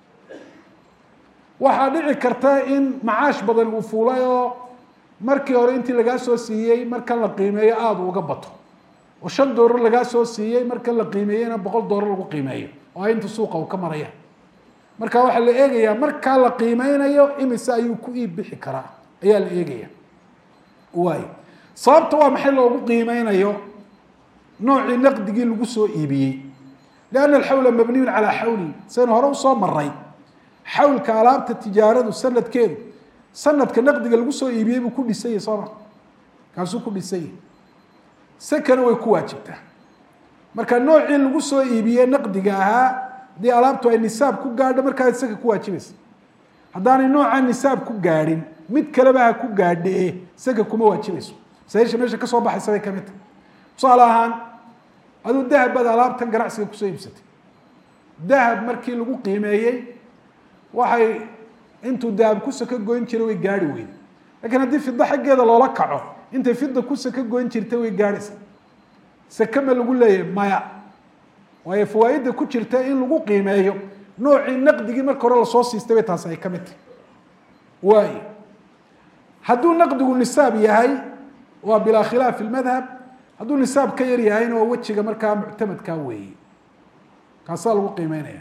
waxaa dhici karta in macaash badan uu fuulay oo markii hore intii lagaa soo siiyey markan la qiimeeyo aada uga bato oo shan dollar lagaa soo siiyey markan la qiimeeyeyna boqol dollar lagu qiimeeyo oo inta suuqa uu ka maraya marka waxaa la eegayaa markaa la qiimeynayo imise ayuu ku iib bixi karaa ayaa la eegaya waay sababta waa maxay loogu qiimeynayo noocii naqdigii lagu soo iibiyey lianna alxawla mabniyun calaa xawli saynu hore usoo maray xawlka alaabta tijaaradu sanadkeedu sanadka naqdiga lagu soo iibiyey buu ku dhisanyah sooma kaasuu ku dhisanyah sekana way ku waajibtaa marka noocii lagu soo iibiyey naqdiga ahaa haddii alaabtu ay nisaab ku gaadho markaa seka ku waajibaysa haddaanay noocaa nisaab ku gaadhin mid kaleba ha ku gaadhee seka kuma waajibayso masaisha meesha kasoo baxaysa bay kamid tahay tusaale ahaan aduu dahab baad alaabtan ganacsiga kusoo iibsatay dahab markii lagu qiimeeyey waxay intuu dahab kusa ka goyn jiray way gaari weyday lakiin haddii fida xaggeeda loola kaco intay fida kusa ka goyn jirtay way gaadhaysa seke ma lagu leeyahay maya waayo fawaaidda ku jirta in lagu qiimeeyo noocii naqdigii marka hore lasoo siistay bay taasi ay ka mid tahay waay hadduu naqdigu nisaab yahay waa bilaa khilaaf fi lmadhab hadduu nisaab ka yar yahayna waa wejiga markaa muctamadkaa weeye kaasaa lagu qiimeynaya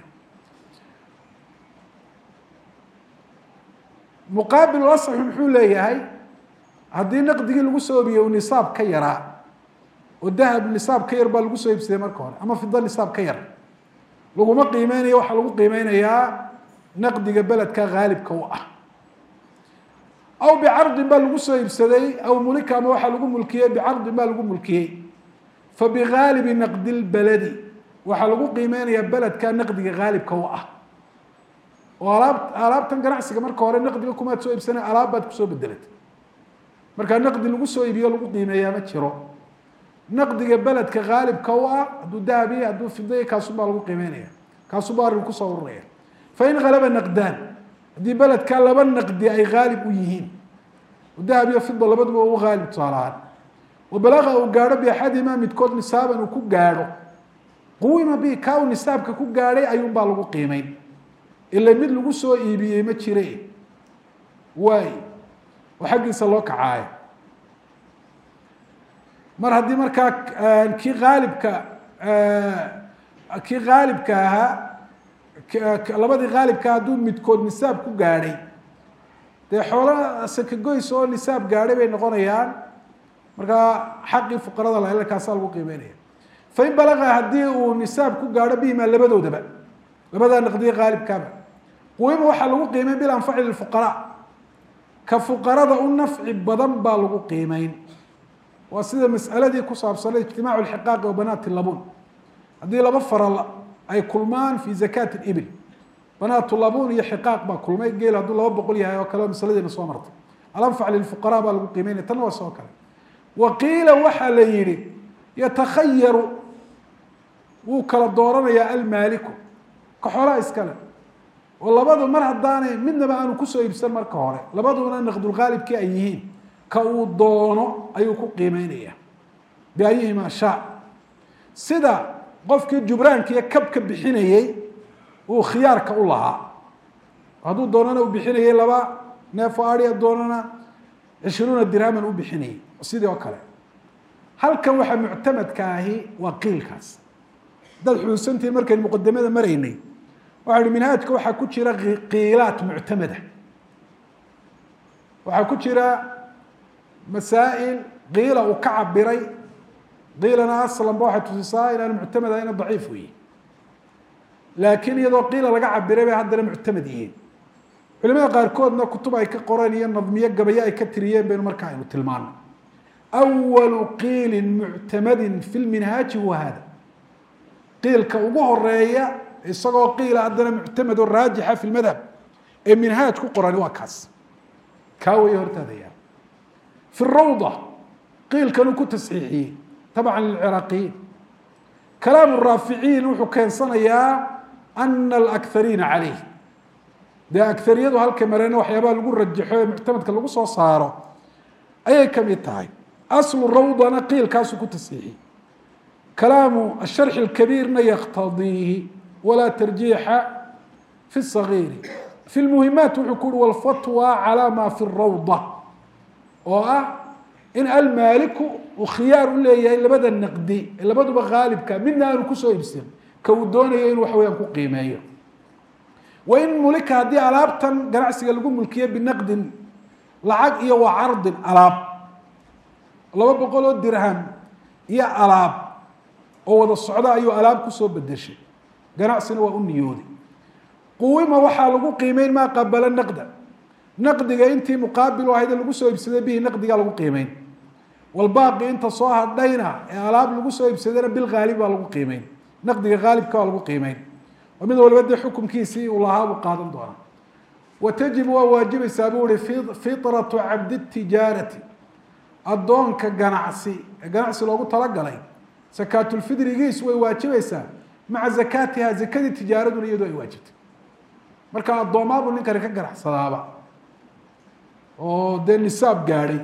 muqaabil asaxu muxuu leeyahay haddii naqdigii lagu soo oobiyey uu nisaab ka yaraa oo dahab nisaab ka yar baa lagu soo iibsaday marka hore ama fida nisaab ka yar laguma qiimeynayo waxaa lagu qiimeynayaa naqdiga beledka haalibka u ah aw bicardin baa lagu soo iibsaday aw mulika ama waxaa lagu mulkiyey bicardin baa lagu mulkiyey fabigaalibi naqdi lbaladi waxaa lagu qiimeynayaa beledka naqdiga haalibka u ah oo alaab alaabtan ganacsiga marka hore naqdiga kumaad soo iibsanay alaab baad kusoo bedelatay markaa naqdi lagu soo iibiyo lagu qiimeeyaa ma jiro naqdiga beledka haalibka u ah hadduu dahabiya hadduu fidaya kaasubaa lagu qiimeynaya kaasubaa arrin kusoo ururaya fain halaba naqdaan haddii beledka laba naqdi ay haalib u yihiin dahab iyo fida labaduba u haalib tusaalahaan wabalaqa uu gaadho biaxadimaa midkood nisaaban uu ku gaadho quwima bi ka uu nisaabka ku gaadhay ayuunbaa lagu qiimeyn ila mid lagu soo iibiyey ma jire waay oo xaggiisa loo kacaayo mar haddii markaa kii haalibka kii haalibka ahaa labadii haalibka hadduu midkood nisaab ku gaadhay dee xoolo sakagoys oo nisaab gaadhay bay noqonayaan markaa xaqii fuqarada la kaasaa lagu qiimeynaya fain balaga haddii uu nisaab ku gaadho bihimaa labadoodaba labadaa naqdiye haalibkaaba quwima waxaa lagu qiimeyn bilanfaci lilfuqaraa ka fuqarada u nafci badan baa lagu qiimeyn waa sida mas'aladii ku saabsanay ijtimaacu lxiqaaqi wa banaati labun haddii laba faral ay kulmaan fi zakaati ibil banaatu labun iyo xiqaaq baa kulmay geel hadduu laba boqol yahay oo kale masaladiina soo martay alanfac lilfuqaraa baa lagu qiimeynaya tanna waa soo kale wa qiila waxaa la yihi yatakhayaru wuu kala dooranayaa almaaliku ka xoolaha iskale oo labadu mar haddaanay midnaba aanu kusoo iibsan marka hore labaduna naqdulhaalibkii ay yihiin ka uu doono ayuu ku qiimeynaya biayihima shaa sida qofkii jubraanka iyo kabka bixinayey uu khiyaarka u lahaa hadduu doonana u bixinayey laba neefo aria doonana cishruuna dirhaman u bixinayey sidii oo kale halkan waxaa muctamadka ahi waa qiilkaas dad xuusantihin markaynu muqadamada maraynay waxaa hi minhaajka waxaa ku jira qiilaat muctamada waxaa ku jira masaa'il qiila uu ka cabiray qiilana aslanba waxay tusisaa inaanu muctamad ahayna daciif weyi laakiin iyadoo qiila laga cabiray bay haddana muctamad yihiin culimada qaarkoodna kutub ay ka qoreen iyo nadmiyo gabayo ay ka tiriyeen baynu markaa aynu tilmaano awalu qiilin muctamadin fi lminhaaji huwa hada qiilka ugu horeeya isagoo qiila haddana muctamad oo raajixa fi lmadhab ee minhaaj ku qorani waa kaas kaa weeye hortaada yaa fi rawda qiilkanuu ku tasxiixiyey tabca lilciraaqiyiin kalaamu raaficiin wuxuu keensanayaa ana alakariina caleyh dee akariyadu halka mareen waxyaabaha lagu rajaxo ee muctamadka lagu soo saaro ayay kamid tahay aslu rawdana qiilkaasuu ku tasxiixiyey kalaamu asharxi اlkabiirna yaktadiihi walaa tarjiixa fi اsagiiri fi lmuhimaat wuxuu ku uhi walfatwa calaa ma fi rawda oo ah in almaaliku uu khiyaar u leeyahay labada naqdi ee labaduba haalibka midna aanu kusoo iibsan ka uu doonayo inuu waxa weyaan ku qiimeeyo wain mulika haddii alaabtan ganacsiga lagu mulkiye binaqdin lacag iyo wa cardin alaab laba boqol oo dirham iyo alaab oo wada socda ayuu alaab kusoo bedeshay ganacsina waa u niyooday quwima waxaa lagu qiimeyn maa qabala naqda naqdiga intii muqaabil u ahayd ee lagu soo iibsaday bihi naqdigaa lagu qiimeyn walbaaqi inta soo hadhayna ee alaab lagu soo iibsadayna bilhaalib baa lagu qiimeyn naqdiga haalibka baa lagu qiimeyn oo mid waliba dee xukumkiisii uu lahaa buu qaadan doonaa wa tajibu waa waajibaysaa buu ihi fitratu cabdi tijaarati addoonka ganacsi ee ganacsi loogu talagalay sakaatulfidrigiis way waajibaysaa maca zakaatiha zakadii tijaaraduna iyadoo ay waajibtay marka addoomaabuu ninkani ka ganacsadaaba oo dee nisaab gaadhay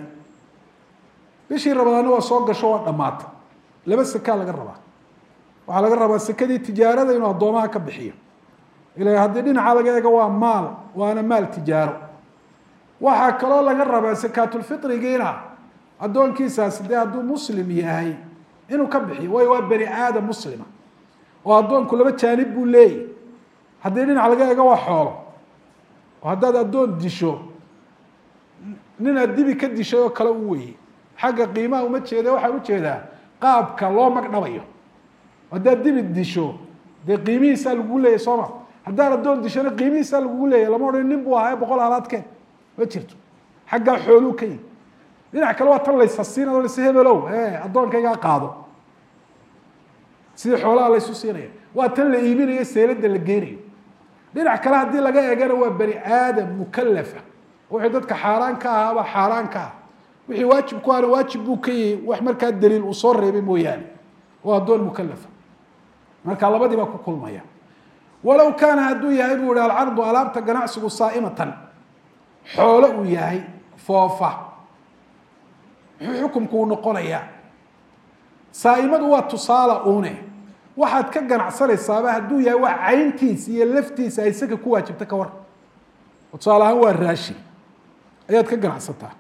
bishii rabadaana waa soo gasho waa dhamaata laba sakaa laga rabaa waxaa laga rabaa sekadii tijaarada inuu addoomaha ka bixiyo ila haddii dhinaca laga eego waa maal waana maal tijaaro waxaa kaloo laga rabaa sakaatulfitrigiina addoonkiisaasi dee hadduu muslim yahay inuu ka bixiyo waayo waa bani aadam muslima oo addoonku laba jaanib buu leeyahy haddii dhinac laga eego waa xoolo oo haddaad addoon disho nin aad dibi ka dishay oo kale u weye xagga qiimaha uma jeeda waxaan ujeedaa qaabka loo magdhabayo haddaad dibi disho dee qiimihiisaa lagugu leeyahy soo ma haddaan addoon dishana qiimihiisaa lagugu leeyahy lama odhan nin buu ahaa boqol halaadkeen ma jirto xaggaa xooluu ka yihi dhinac kale waa tan laysasiina o lase hebelow e addoonkaygaa qaado sidii xoolaha laysu siinaya waa tan la iibinayo seelada la geenayo dhinac kale haddii laga eegana waa bani aadam mukalafa wixii dadka xaaraan ka ahaaba xaaraan ka ah wixii waajib ku ahna waajib buu ka yihi wax markaa daliil uu soo reebay mooyaane waa addoon mukalafa marka labadii baa ku kulmaya walow kaana hadduu yahay buu ihi alcardu alaabta ganacsigu saa'imatan xoolo uu yahay foofa muxuu xukumku uu noqonayaa saa'imadu waa tusaala une waxaad ka ganacsanaysaaba hadduu yahay waa cayntiisa iyo laftiisa ay saka ku waajibta ka war tusaale ahaan waa raashin ayaad ka ganacsataa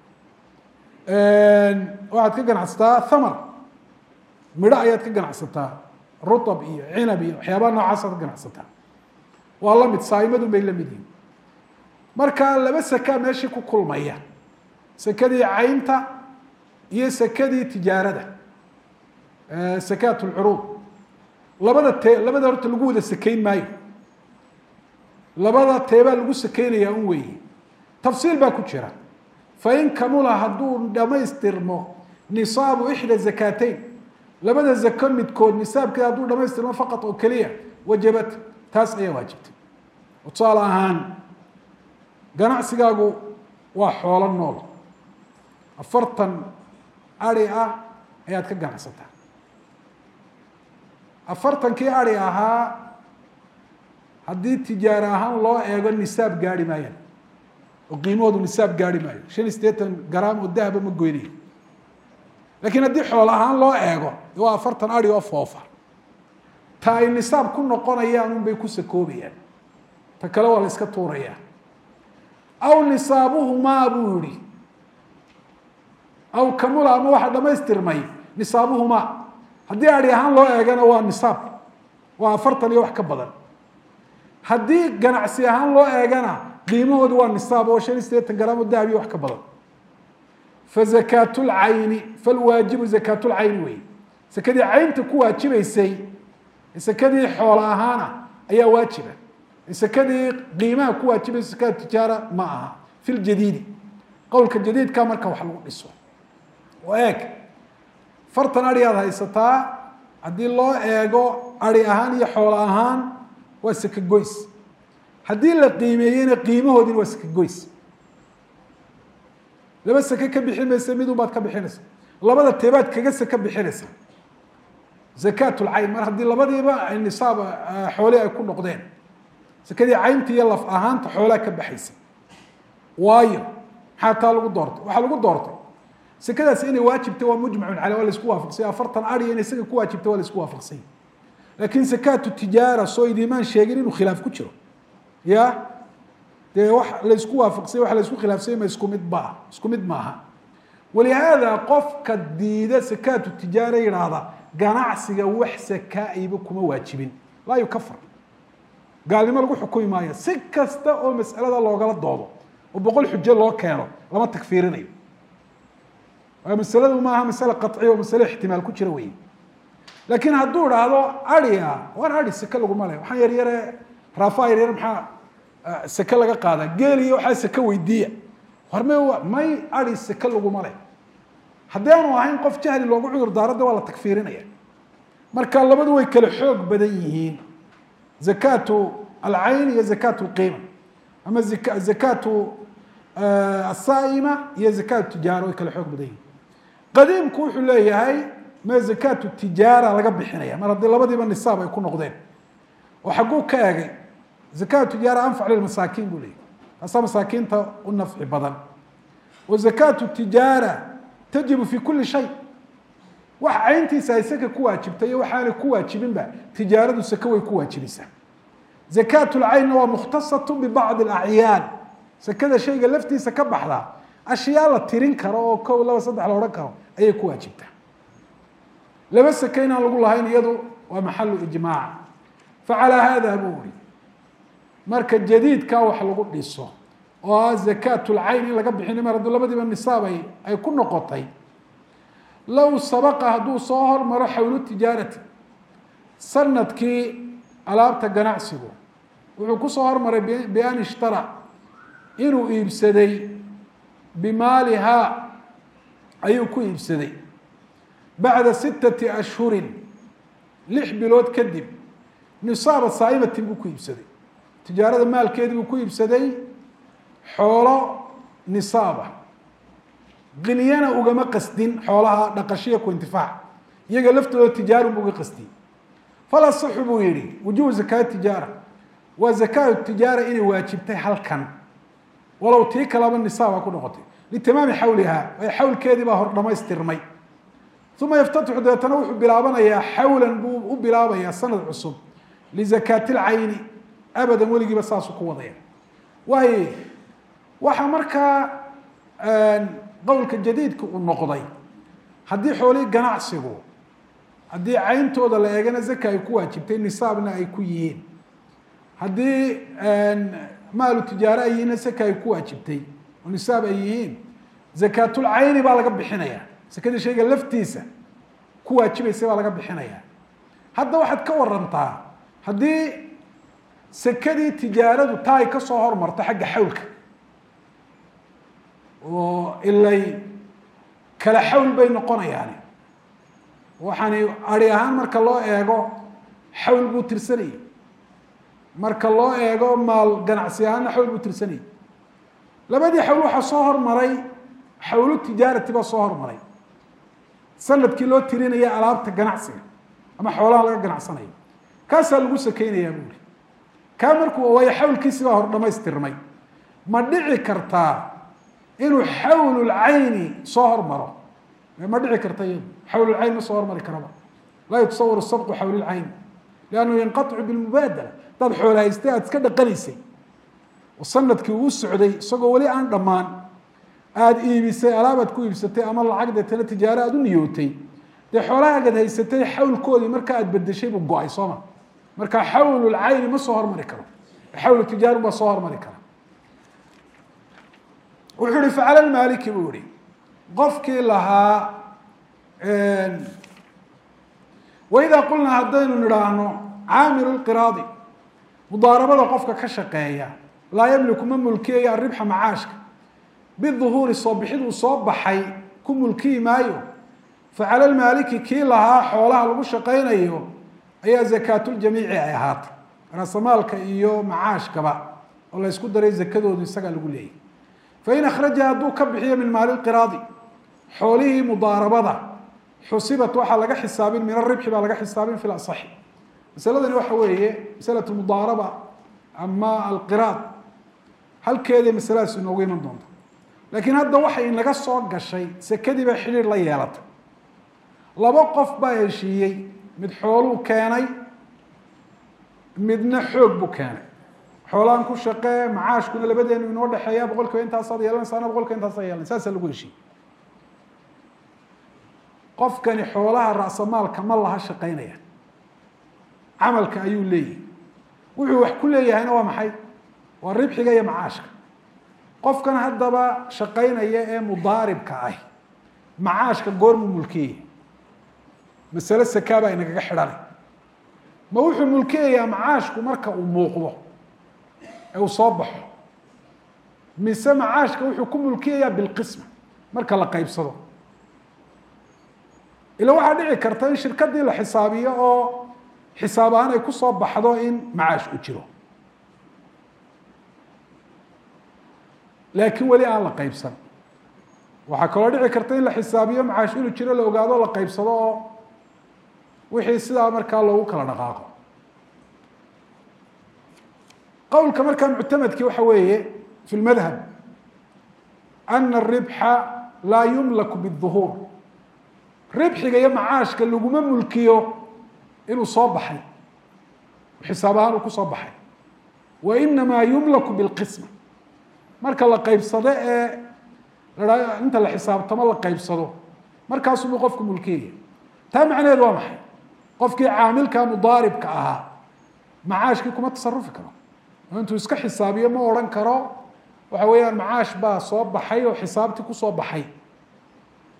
waxaad ka ganacsataa thamar midho ayaad ka ganacsataa rutab iyo cinab iyo waxyaabaha noocaasad ka ganacsataa waa la mid saaimadun bay la mid yihin marka laba sakaa meeshii ku kulmaya sakadii caynta iyo sakadii tijaarada sakaat lcuruud labada tee labada horta lagu wada sakeyn maayo labada teebaa lagu sakeynayaa un weeye tafsiil baa ku jira fain kamula hadduu dhamaystirmo nisaabu ixda zakaateyn labada zako midkood nisaabkeeda hadduu dhamaystirmo faqad oo keliya wajabat taas ayaa waajibtay tusaale ahaan ganacsigaagu waa xoolo nool afartan ari ah ayaad ka ganacsataa afartankii ari ahaa haddii tijaaro ahaan loo eego nisaab gaari maayaan oo qiimahoodu nisaab gaari maayo shan iyo siddeetan garaam oo dahaba ma goynayo laakiin haddii xoolo ahaan loo eego waa afartan ari oo foofa ta ay nisaab ku noqonayaan un bay ku sakoobayaan ta kale waa la iska tuurayaa aw nisaabuhumaa buu yihi aw kamula ama waxa dhamaystirmay nisaabuhumaa haddii ari ahaan loo eegana waa nisaab waa afartan iyo wax ka badan haddii ganacsi ahaan loo eegana qiimahoodu waa nisaab oo shan iyo siddeetan garaam oo dahab iyo wax ka badan fa zakaatu lcayni falwaajibu zakaatu lcayni wey sakadii caynta ku waajibaysay sakadii xoolo ahaana ayaa waajiba sakadii qiimaha ku waajibaysa sakada tijaara ma aha fi ljadiidi qowlka jadiidka marka wax lagu dhiso oo eeg fartan ari aad haysataa haddii loo eego ari ahaan iyo xoolo ahaan waa saka goys haddii la qiimeeyeyna qiimahoodina waa saka goys laba sake ka bixin maysa midun baad ka bixinaysa labada teebaad kaga saka bixinaysa zakaat lcayn mar haddii labadiiba ay nisaab xoolii ay ku noqdeen sakadii caynta iyo laf ahaanta xoolaa ka baxaysa waayo maxaa taa lagu doortay waxaa lagu doortay sakadaas inay waajibta waa mujmacun caley waa laisku waafaqsay afartan ariya inay isaga ku waajibta waa laisku waafaqsay laakin sakaatu tijaara soo idimaan sheegin inuu khilaaf ku jiro ya dee wax laysku waafaqsay wax laysku khilaafsay ma isku mid baa isku mid maaha walihaada qofka diida sakaatu tijaara yidhaahda ganacsiga wax sakaa-iba kuma waajibin laa yukafar gaalnimo lagu xukumi maayo si kasta oo mas'alada loogala doodo oo boqol xujo loo keeno lama takfiirinayo waayo masaladu maaha masale qaciya oo masale ixtimaal ku jira wey laakiin hadduu idhaahdo aria waan ari seke laguma le waxaan yar yare raafa yar yar maxaa seke laga qaadaa geeliyo waxaa seke weydiiya horme may ari seke laguma leh haddii aanu ahayn qof jahli loogu cudur daaradda waa la takfiirinaya marka labadu way kala xoog badan yihiin zakaatu alcayn iyo zakaatu lqiima ama zakaatu asaa'ima iyo zakaatu tijaara way kala xoog badan yihiin qadiimku wuxuu leeyahay ma zakaatu tijaara laga bixinaya mar haddii labadiiba nisaab ay ku noqdeen oo xagguu ka egay zakaatu tijaara anfac lilmasaakiin buu leeyahy taasaa masaakiinta u nafci badan wa zakaatu tijaara tajibu fi kuli shay wax cayntiisa ay saka ku waajibtay iyo waxaanay ku waajibinba tijaaradu sake way ku waajibaysaa zakaat lcaynna waa mukhtasatu bibacdi alacyaan sakada shayga laftiisa ka baxda ashyaa la tirin karo oo kow laba saddex la odhan karo ayay ku waajibtaa laba sake inaan lagu lahayn iyadu waa maxalu ijmaac facalaa haada buu uri marka jadiidkaa wax lagu dhiso oo ah zakaat lcayn in laga bixin mar hadduu labadiiba nisaab ay ay ku noqotay low sabaqa hadduu soo hormaro xawlu tijaarati sanadkii alaabta ganacsigu wuxuu kusoo hormaray bian ishtara inuu iibsaday bimaalihaa ayuu ku iibsaday bacda sittati ashhurin lix bilood kadib nisaaba saa'imatin buu ku iibsaday tijaarada maalkeedii buu ku iibsaday xoolo nisaaba qinyana ugama qasdin xoolaha dhaqashiya ku intifaac iyaga laftooda tijaarun bu uga qasdiyey fala saxu buu yihi wujubu zakaat tijaara waa zakaat tijaara inay waajibtay halkan walow tii kalaba nisaaba ku noqotay litamaami xawlihaa ee xawlkeedii baa hor dhamaystirmay uma yaftatixu dabeetana wuxuu bilaabanayaa xawlan buu u bilaabayaa sanad cusub lizakaati lcayni abadan weligiiba saasuu ku wadaya waayo waxaa markaa qowlka jadiidka uu noqday haddii xoolihii ganacsigu haddii cayntooda la eegana zaka ay ku waajibtay nisaabna ay ku yihiin haddii maalu tijaare ay yihiinna zaka ay ku waajibtay oo nisaab ay yihiin zakaatulcayni baa laga bixinaya sakadii shayga laftiisa ku waajibaysa baa laga bixinaya hadda waxaad ka warantaa haddii sakadii tijaaradu taa ay ka soo hormarto xagga xawlka oo ilay kala xawl bay noqonayaani waxaani ari ahaan marka loo eego xawl buu tirsanayay marka loo eego maal ganacsi ahaanna xawl buu tirsanayay labadii xawl waxaa soo hormaray xawlu tijaarati baa soo hormaray sanadkii loo tirinaya alaabta ganacsiga ama xoolaha laga ganacsanayo kaasaa lagu sakeynayaa buuri kaa markuu waayo xawlkiisi baa hor dhamaystirmay ma dhici kartaa inuu xawlulcayni soo hormaro ma dhici karta iyadu xawlulcayn ma soo hormari karaba laa yutasawar sabqu xawlilcayn liannahu yanqaicu bilmubaadala hadaad xoola haystay aada iska dhaqanaysay oo sanadkii uu socday isagoo weli aan dhammaan aada iibisay alaabaad ku iibsatay ama lacag deetana tijaaro aada u niyootay dee xoolahaagad haysatay xawlkoodii marka aad bedeshay buu go-ay sooma marka xawlulcayni ma soo hormari karo xawlu tijaarun baa soo hormari kara wuxuu ihi facala lmaaliki buu yihi qofkii lahaa waidaa qulnaa haddaynu nidhaahno caamilu lqiraadi mudaarabada qofka ka shaqeeya laa yamliku ma mulkiyayo aribxa macaashka biduhuuri soo bixid uu soo baxay ku mulkiyi maayo facala lmaaliki kii lahaa xoolaha lagu shaqaynayo ayaa zakaatuljamiici ay ahaatay raasamaalka iyo macaashkaba oo la ysku daray zakadoodu isagaa lagu leeyahy fain akhraja hadduu ka bixiyo min maali lqiraadi xoolihii mudaarabada xusibat waxaa laga xisaabin min aribxi baa laga xisaabin fi lasaxi masaladani waxa weeye masalatu mudaaraba ama alqiraad halkeeday masaladaas inoogu iman doonta laakiin hadda waxay inaga soo gashay sekadii baa xidhiir la yeelatay laba qof baa heshiiyey mid xooluu keenay midna xoog buu keenay xoolaan ku shaqee macaashkuna labadeenu inoo dhexeeya boqol kiiba intaasaad yeelanaysaana boqol kiiba intaasaa yeelan saasaa lagu heshiiyey qofkani xoolaha ra'samaalka ma laha shaqaynaya camalka ayuu leeyahay wuxuu wax ku leeyahayna waa maxay waa ribxiga iyo macaashka qofkan haddaba shaqaynaya ee mudaaribka ah macaashka goormuu mulkiyaya masale sakaa baa inagaga xidhanay ma wuxuu mulkiyayaa macaashku marka uu muuqdo ee uu soo baxo mise macaashka wuxuu ku mulkiyayaa bilqisma marka la qaybsado ila waxaa dhici karta in shirkadii la xisaabiyo oo xisaab ahaan ay kusoo baxdo in macaash u jiro laakiin weli aan la qaybsan waxaa kaloo dhici karta in la xisaabiyo macaash inuu jiro la ogaado la qaybsado oo wixii sidaa markaa loogu kala dhaqaaqo qowlka markaa muctamadkii waxa weeye fi lmadhab ana aribxa laa yumlaku biduhuur ribxiga iyo macaashka laguma mulkiyo inuu soo baxay xisaab ahaan uu kusoo baxay wa inamaa yumlaku bilqisma marka la qaybsado ee la inta la xisaabtamo la qaybsado markaasubuu qofku mulkiyaya taa macnaheedu waa maxay qofkii caamilka mudaaribka ahaa macaashkii kuma tasarufi karo oo intuu iska xisaabiyo ma odhan karo waxa weeyaan macaash baa soo baxay oo xisaabtii kusoo baxay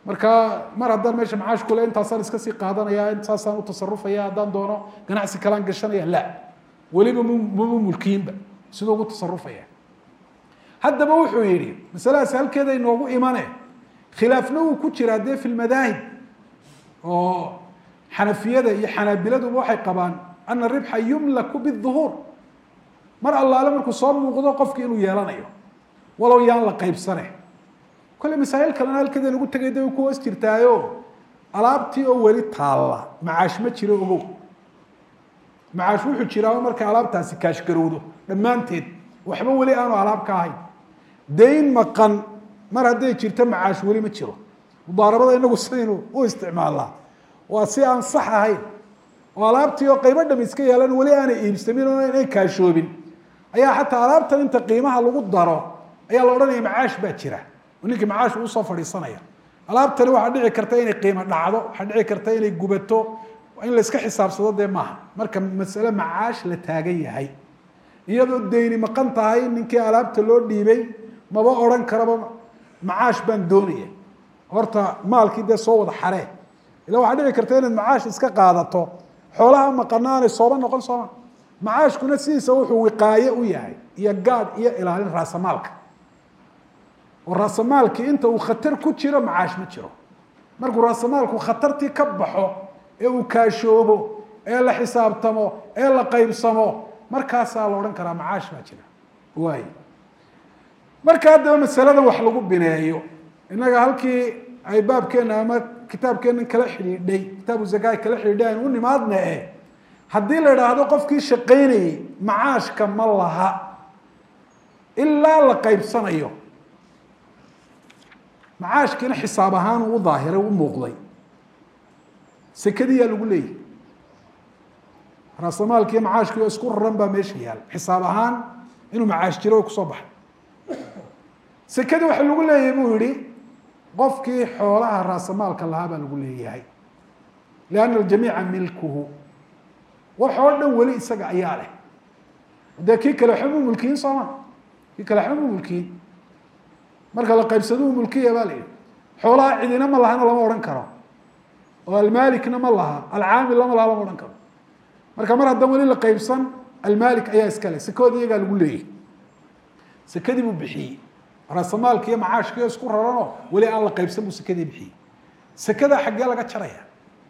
marka mar haddaan meesha macaash kule intaasaan iska sii qaadanaya intaasaan u tasarufaya haddaan doono ganacsi kalaan gashanaya la weliba mama mulkiinba siduu ugu tasarufaya haddaba wuxuu yidhi masaladaasi halkeeda inoogu imane khilaafna uu ku jiraa dee fi lmadaahib oo xanafiyada iyo xanaabiladuba waxay qabaan ana ribxa yumlaku biduhuur mar allaale markuu soo muuqdo qofki inuu yeelanayo walow yaan la qaybsane kole masaa'il kalena halkeeda lagu tegay da ku hoos jirtaayo alaabtii oo weli taalla macaash ma jiro ogow macaash wuxuu jiraa markay alaabtaasi kaashgarowdo dhammaanteed waxba weli aanu alaab ka ahayn dayn maqan mar hadday jirto macaash weli ma jiro mudaarabada inagu sidaynu u isticmaalnaa waa si aan sax ahayn oo alaabtii oo qaybo dham iska yeelan weli aanay iibsamin oo inay kaashoobin ayaa xataa alaabtan inta qiimaha lagu daro ayaa la odhanaya macaash baa jira oo ninkii macaash usoo fadhiisanaya alaabtani waxaa dhici karta inay qiimo dhacdo waxaa dhici karta inay gubato in layska xisaabsado dee maaha marka masale macaash la taagan yahay iyadoo deyni maqan tahay ninkii alaabta loo dhiibay maba odhan karaba macaash baan doonaya horta maalkii dee soo wada xaree ila waxaa dhici karta inaad macaash iska qaadato xoolaha maqana aanay sooba noqon sooma macaashkuna sidiisa wuxuu wiqaaye u yahay iyo gaadh iyo ilaalin raasamaalka oo raasamaalkii inta uu khatar ku jiro macaash ma jiro markuu raasamaalku khatartii ka baxo ee uu kaashoobo ee la xisaabtamo ee la qaybsamo markaasaa la odhan karaa macaash baa jira waay marka haddaba masaladan wax lagu bineeyo innaga halkii ay baabkeena ama kitaabkeenan kala xidhiidhay kitaabu zakaa kala xidhiidhay aynu u nimaadna e haddii la idhaahdo qofkii shaqaynayey macaashka ma laha ilaa la qaybsanayo macaashkiina xisaab ahaan uu u daahiray u muuqday sekadiyaa lagu leeyahy raasamaalkiiyo macaashkii oo isku raran baa meesha yaal xisaab ahaan inuu macaash jiro way kusoo baxay sekadii waxa lagu leeyahay buu yihi qofkii xoolaha raasamaalka lahaa baa lagu leeyahay lianna aljamiica milkuhu wax oo dhan weli isaga ayaa leh dee kii kale waxba mu mulkiyin sooma kii kale waxba mu mulkiyin marka la qaybsaduu mulkiya baa la yihi xoolaha cidina ma lahana lama odhan karo oo almalikna ma laha alcaamil lama laha lama odhan karo marka mar haddaan weli la qaybsan almalik ayaa iska leh sekoodi iyagaa lagu leeyahy sekadii buu bixiyey raasamaalki iyo macaashkiio isku raranoo weli aan la qaybsan buu sekadii bixiyey sekada xaggee laga jaraya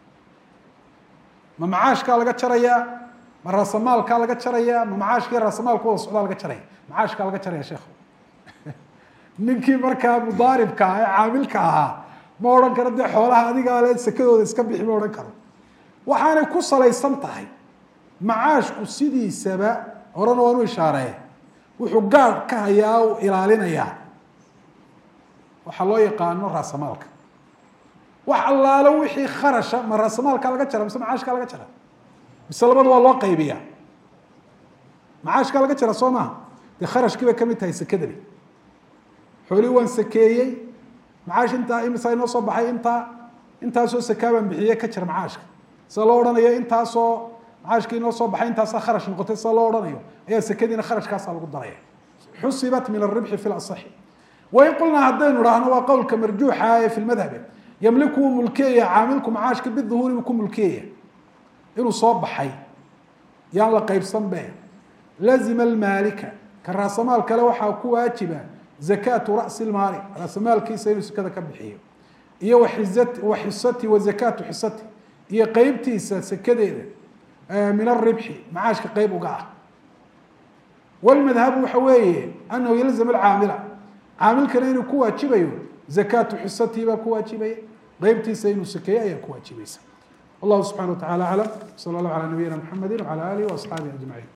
ma macaashkaa laga jarayaa ma raasamaalkaa laga jarayaa ma macaashkiiyo raasamaalka wada socdaa laga jaraya macaashkaa laga jaraya sheekhu ninkii markaa mudaaribka ah ee caamilka ahaa ma odhan karo dee xoolaha adigaa le sekadooda iska bixi ma odhan karo waxaanay ku salaysan tahay macaashku sidiisaba horena waan u ishaaree wuxuu gaadh ka hayaa u ilaalinayaa waxaa loo yaqaano raasamaalka wax allaalo wixii kharasha ma raasamaalkaa laga jara mise macaashkaa laga jara mise labada waa loo qaybiyaa macaashkaa laga jara soo maaha dee kharashkii bay kamid tahay sekadani xoolihii waan sakeeyey macaash intaa imisaa inoo soo baxay intaa intaasoo sakaa baan bixiye ka jira macaashka sida loo odhanayo intaasoo macaashkii inoo soo baxay intaasaa kharash noqotay sida loo odhanayo ayaa sekadiina kharashkaasaa lagu daraya xusibat min aribxi fi lasaxi wain qulnaa haddaynu idhaahno waa qowlka marjuuxa ee fi lmadhabe yamliku wuu mulkiyaya caamilku macaashka biduhuuri buu ku mulkiyaya inuu soo baxay yaan la qaybsan be lazima almaalika ka raasamaal kale waxaa ku waajiba zakaatu ra'si lmaali raasamaalkiisa inuu sekada ka bixiyo iyo wa xisati wa zakaatu xisati iyo qeybtiisa sekadeeda min aribxi macaashka qeyb uga ah wlmadhabu waxa weeye anahu yalzam alcaamila caamilkana inuu ku waajibayo zakaatu xisatihi baa ku waajibaya qeybtiisa inuu sakeeyo ayaa ku waajibaysa wallahu subxana wa tacala aclam sala allah calaa nabiyina mxamedi wcala alihi waasxaabihi ajmaciin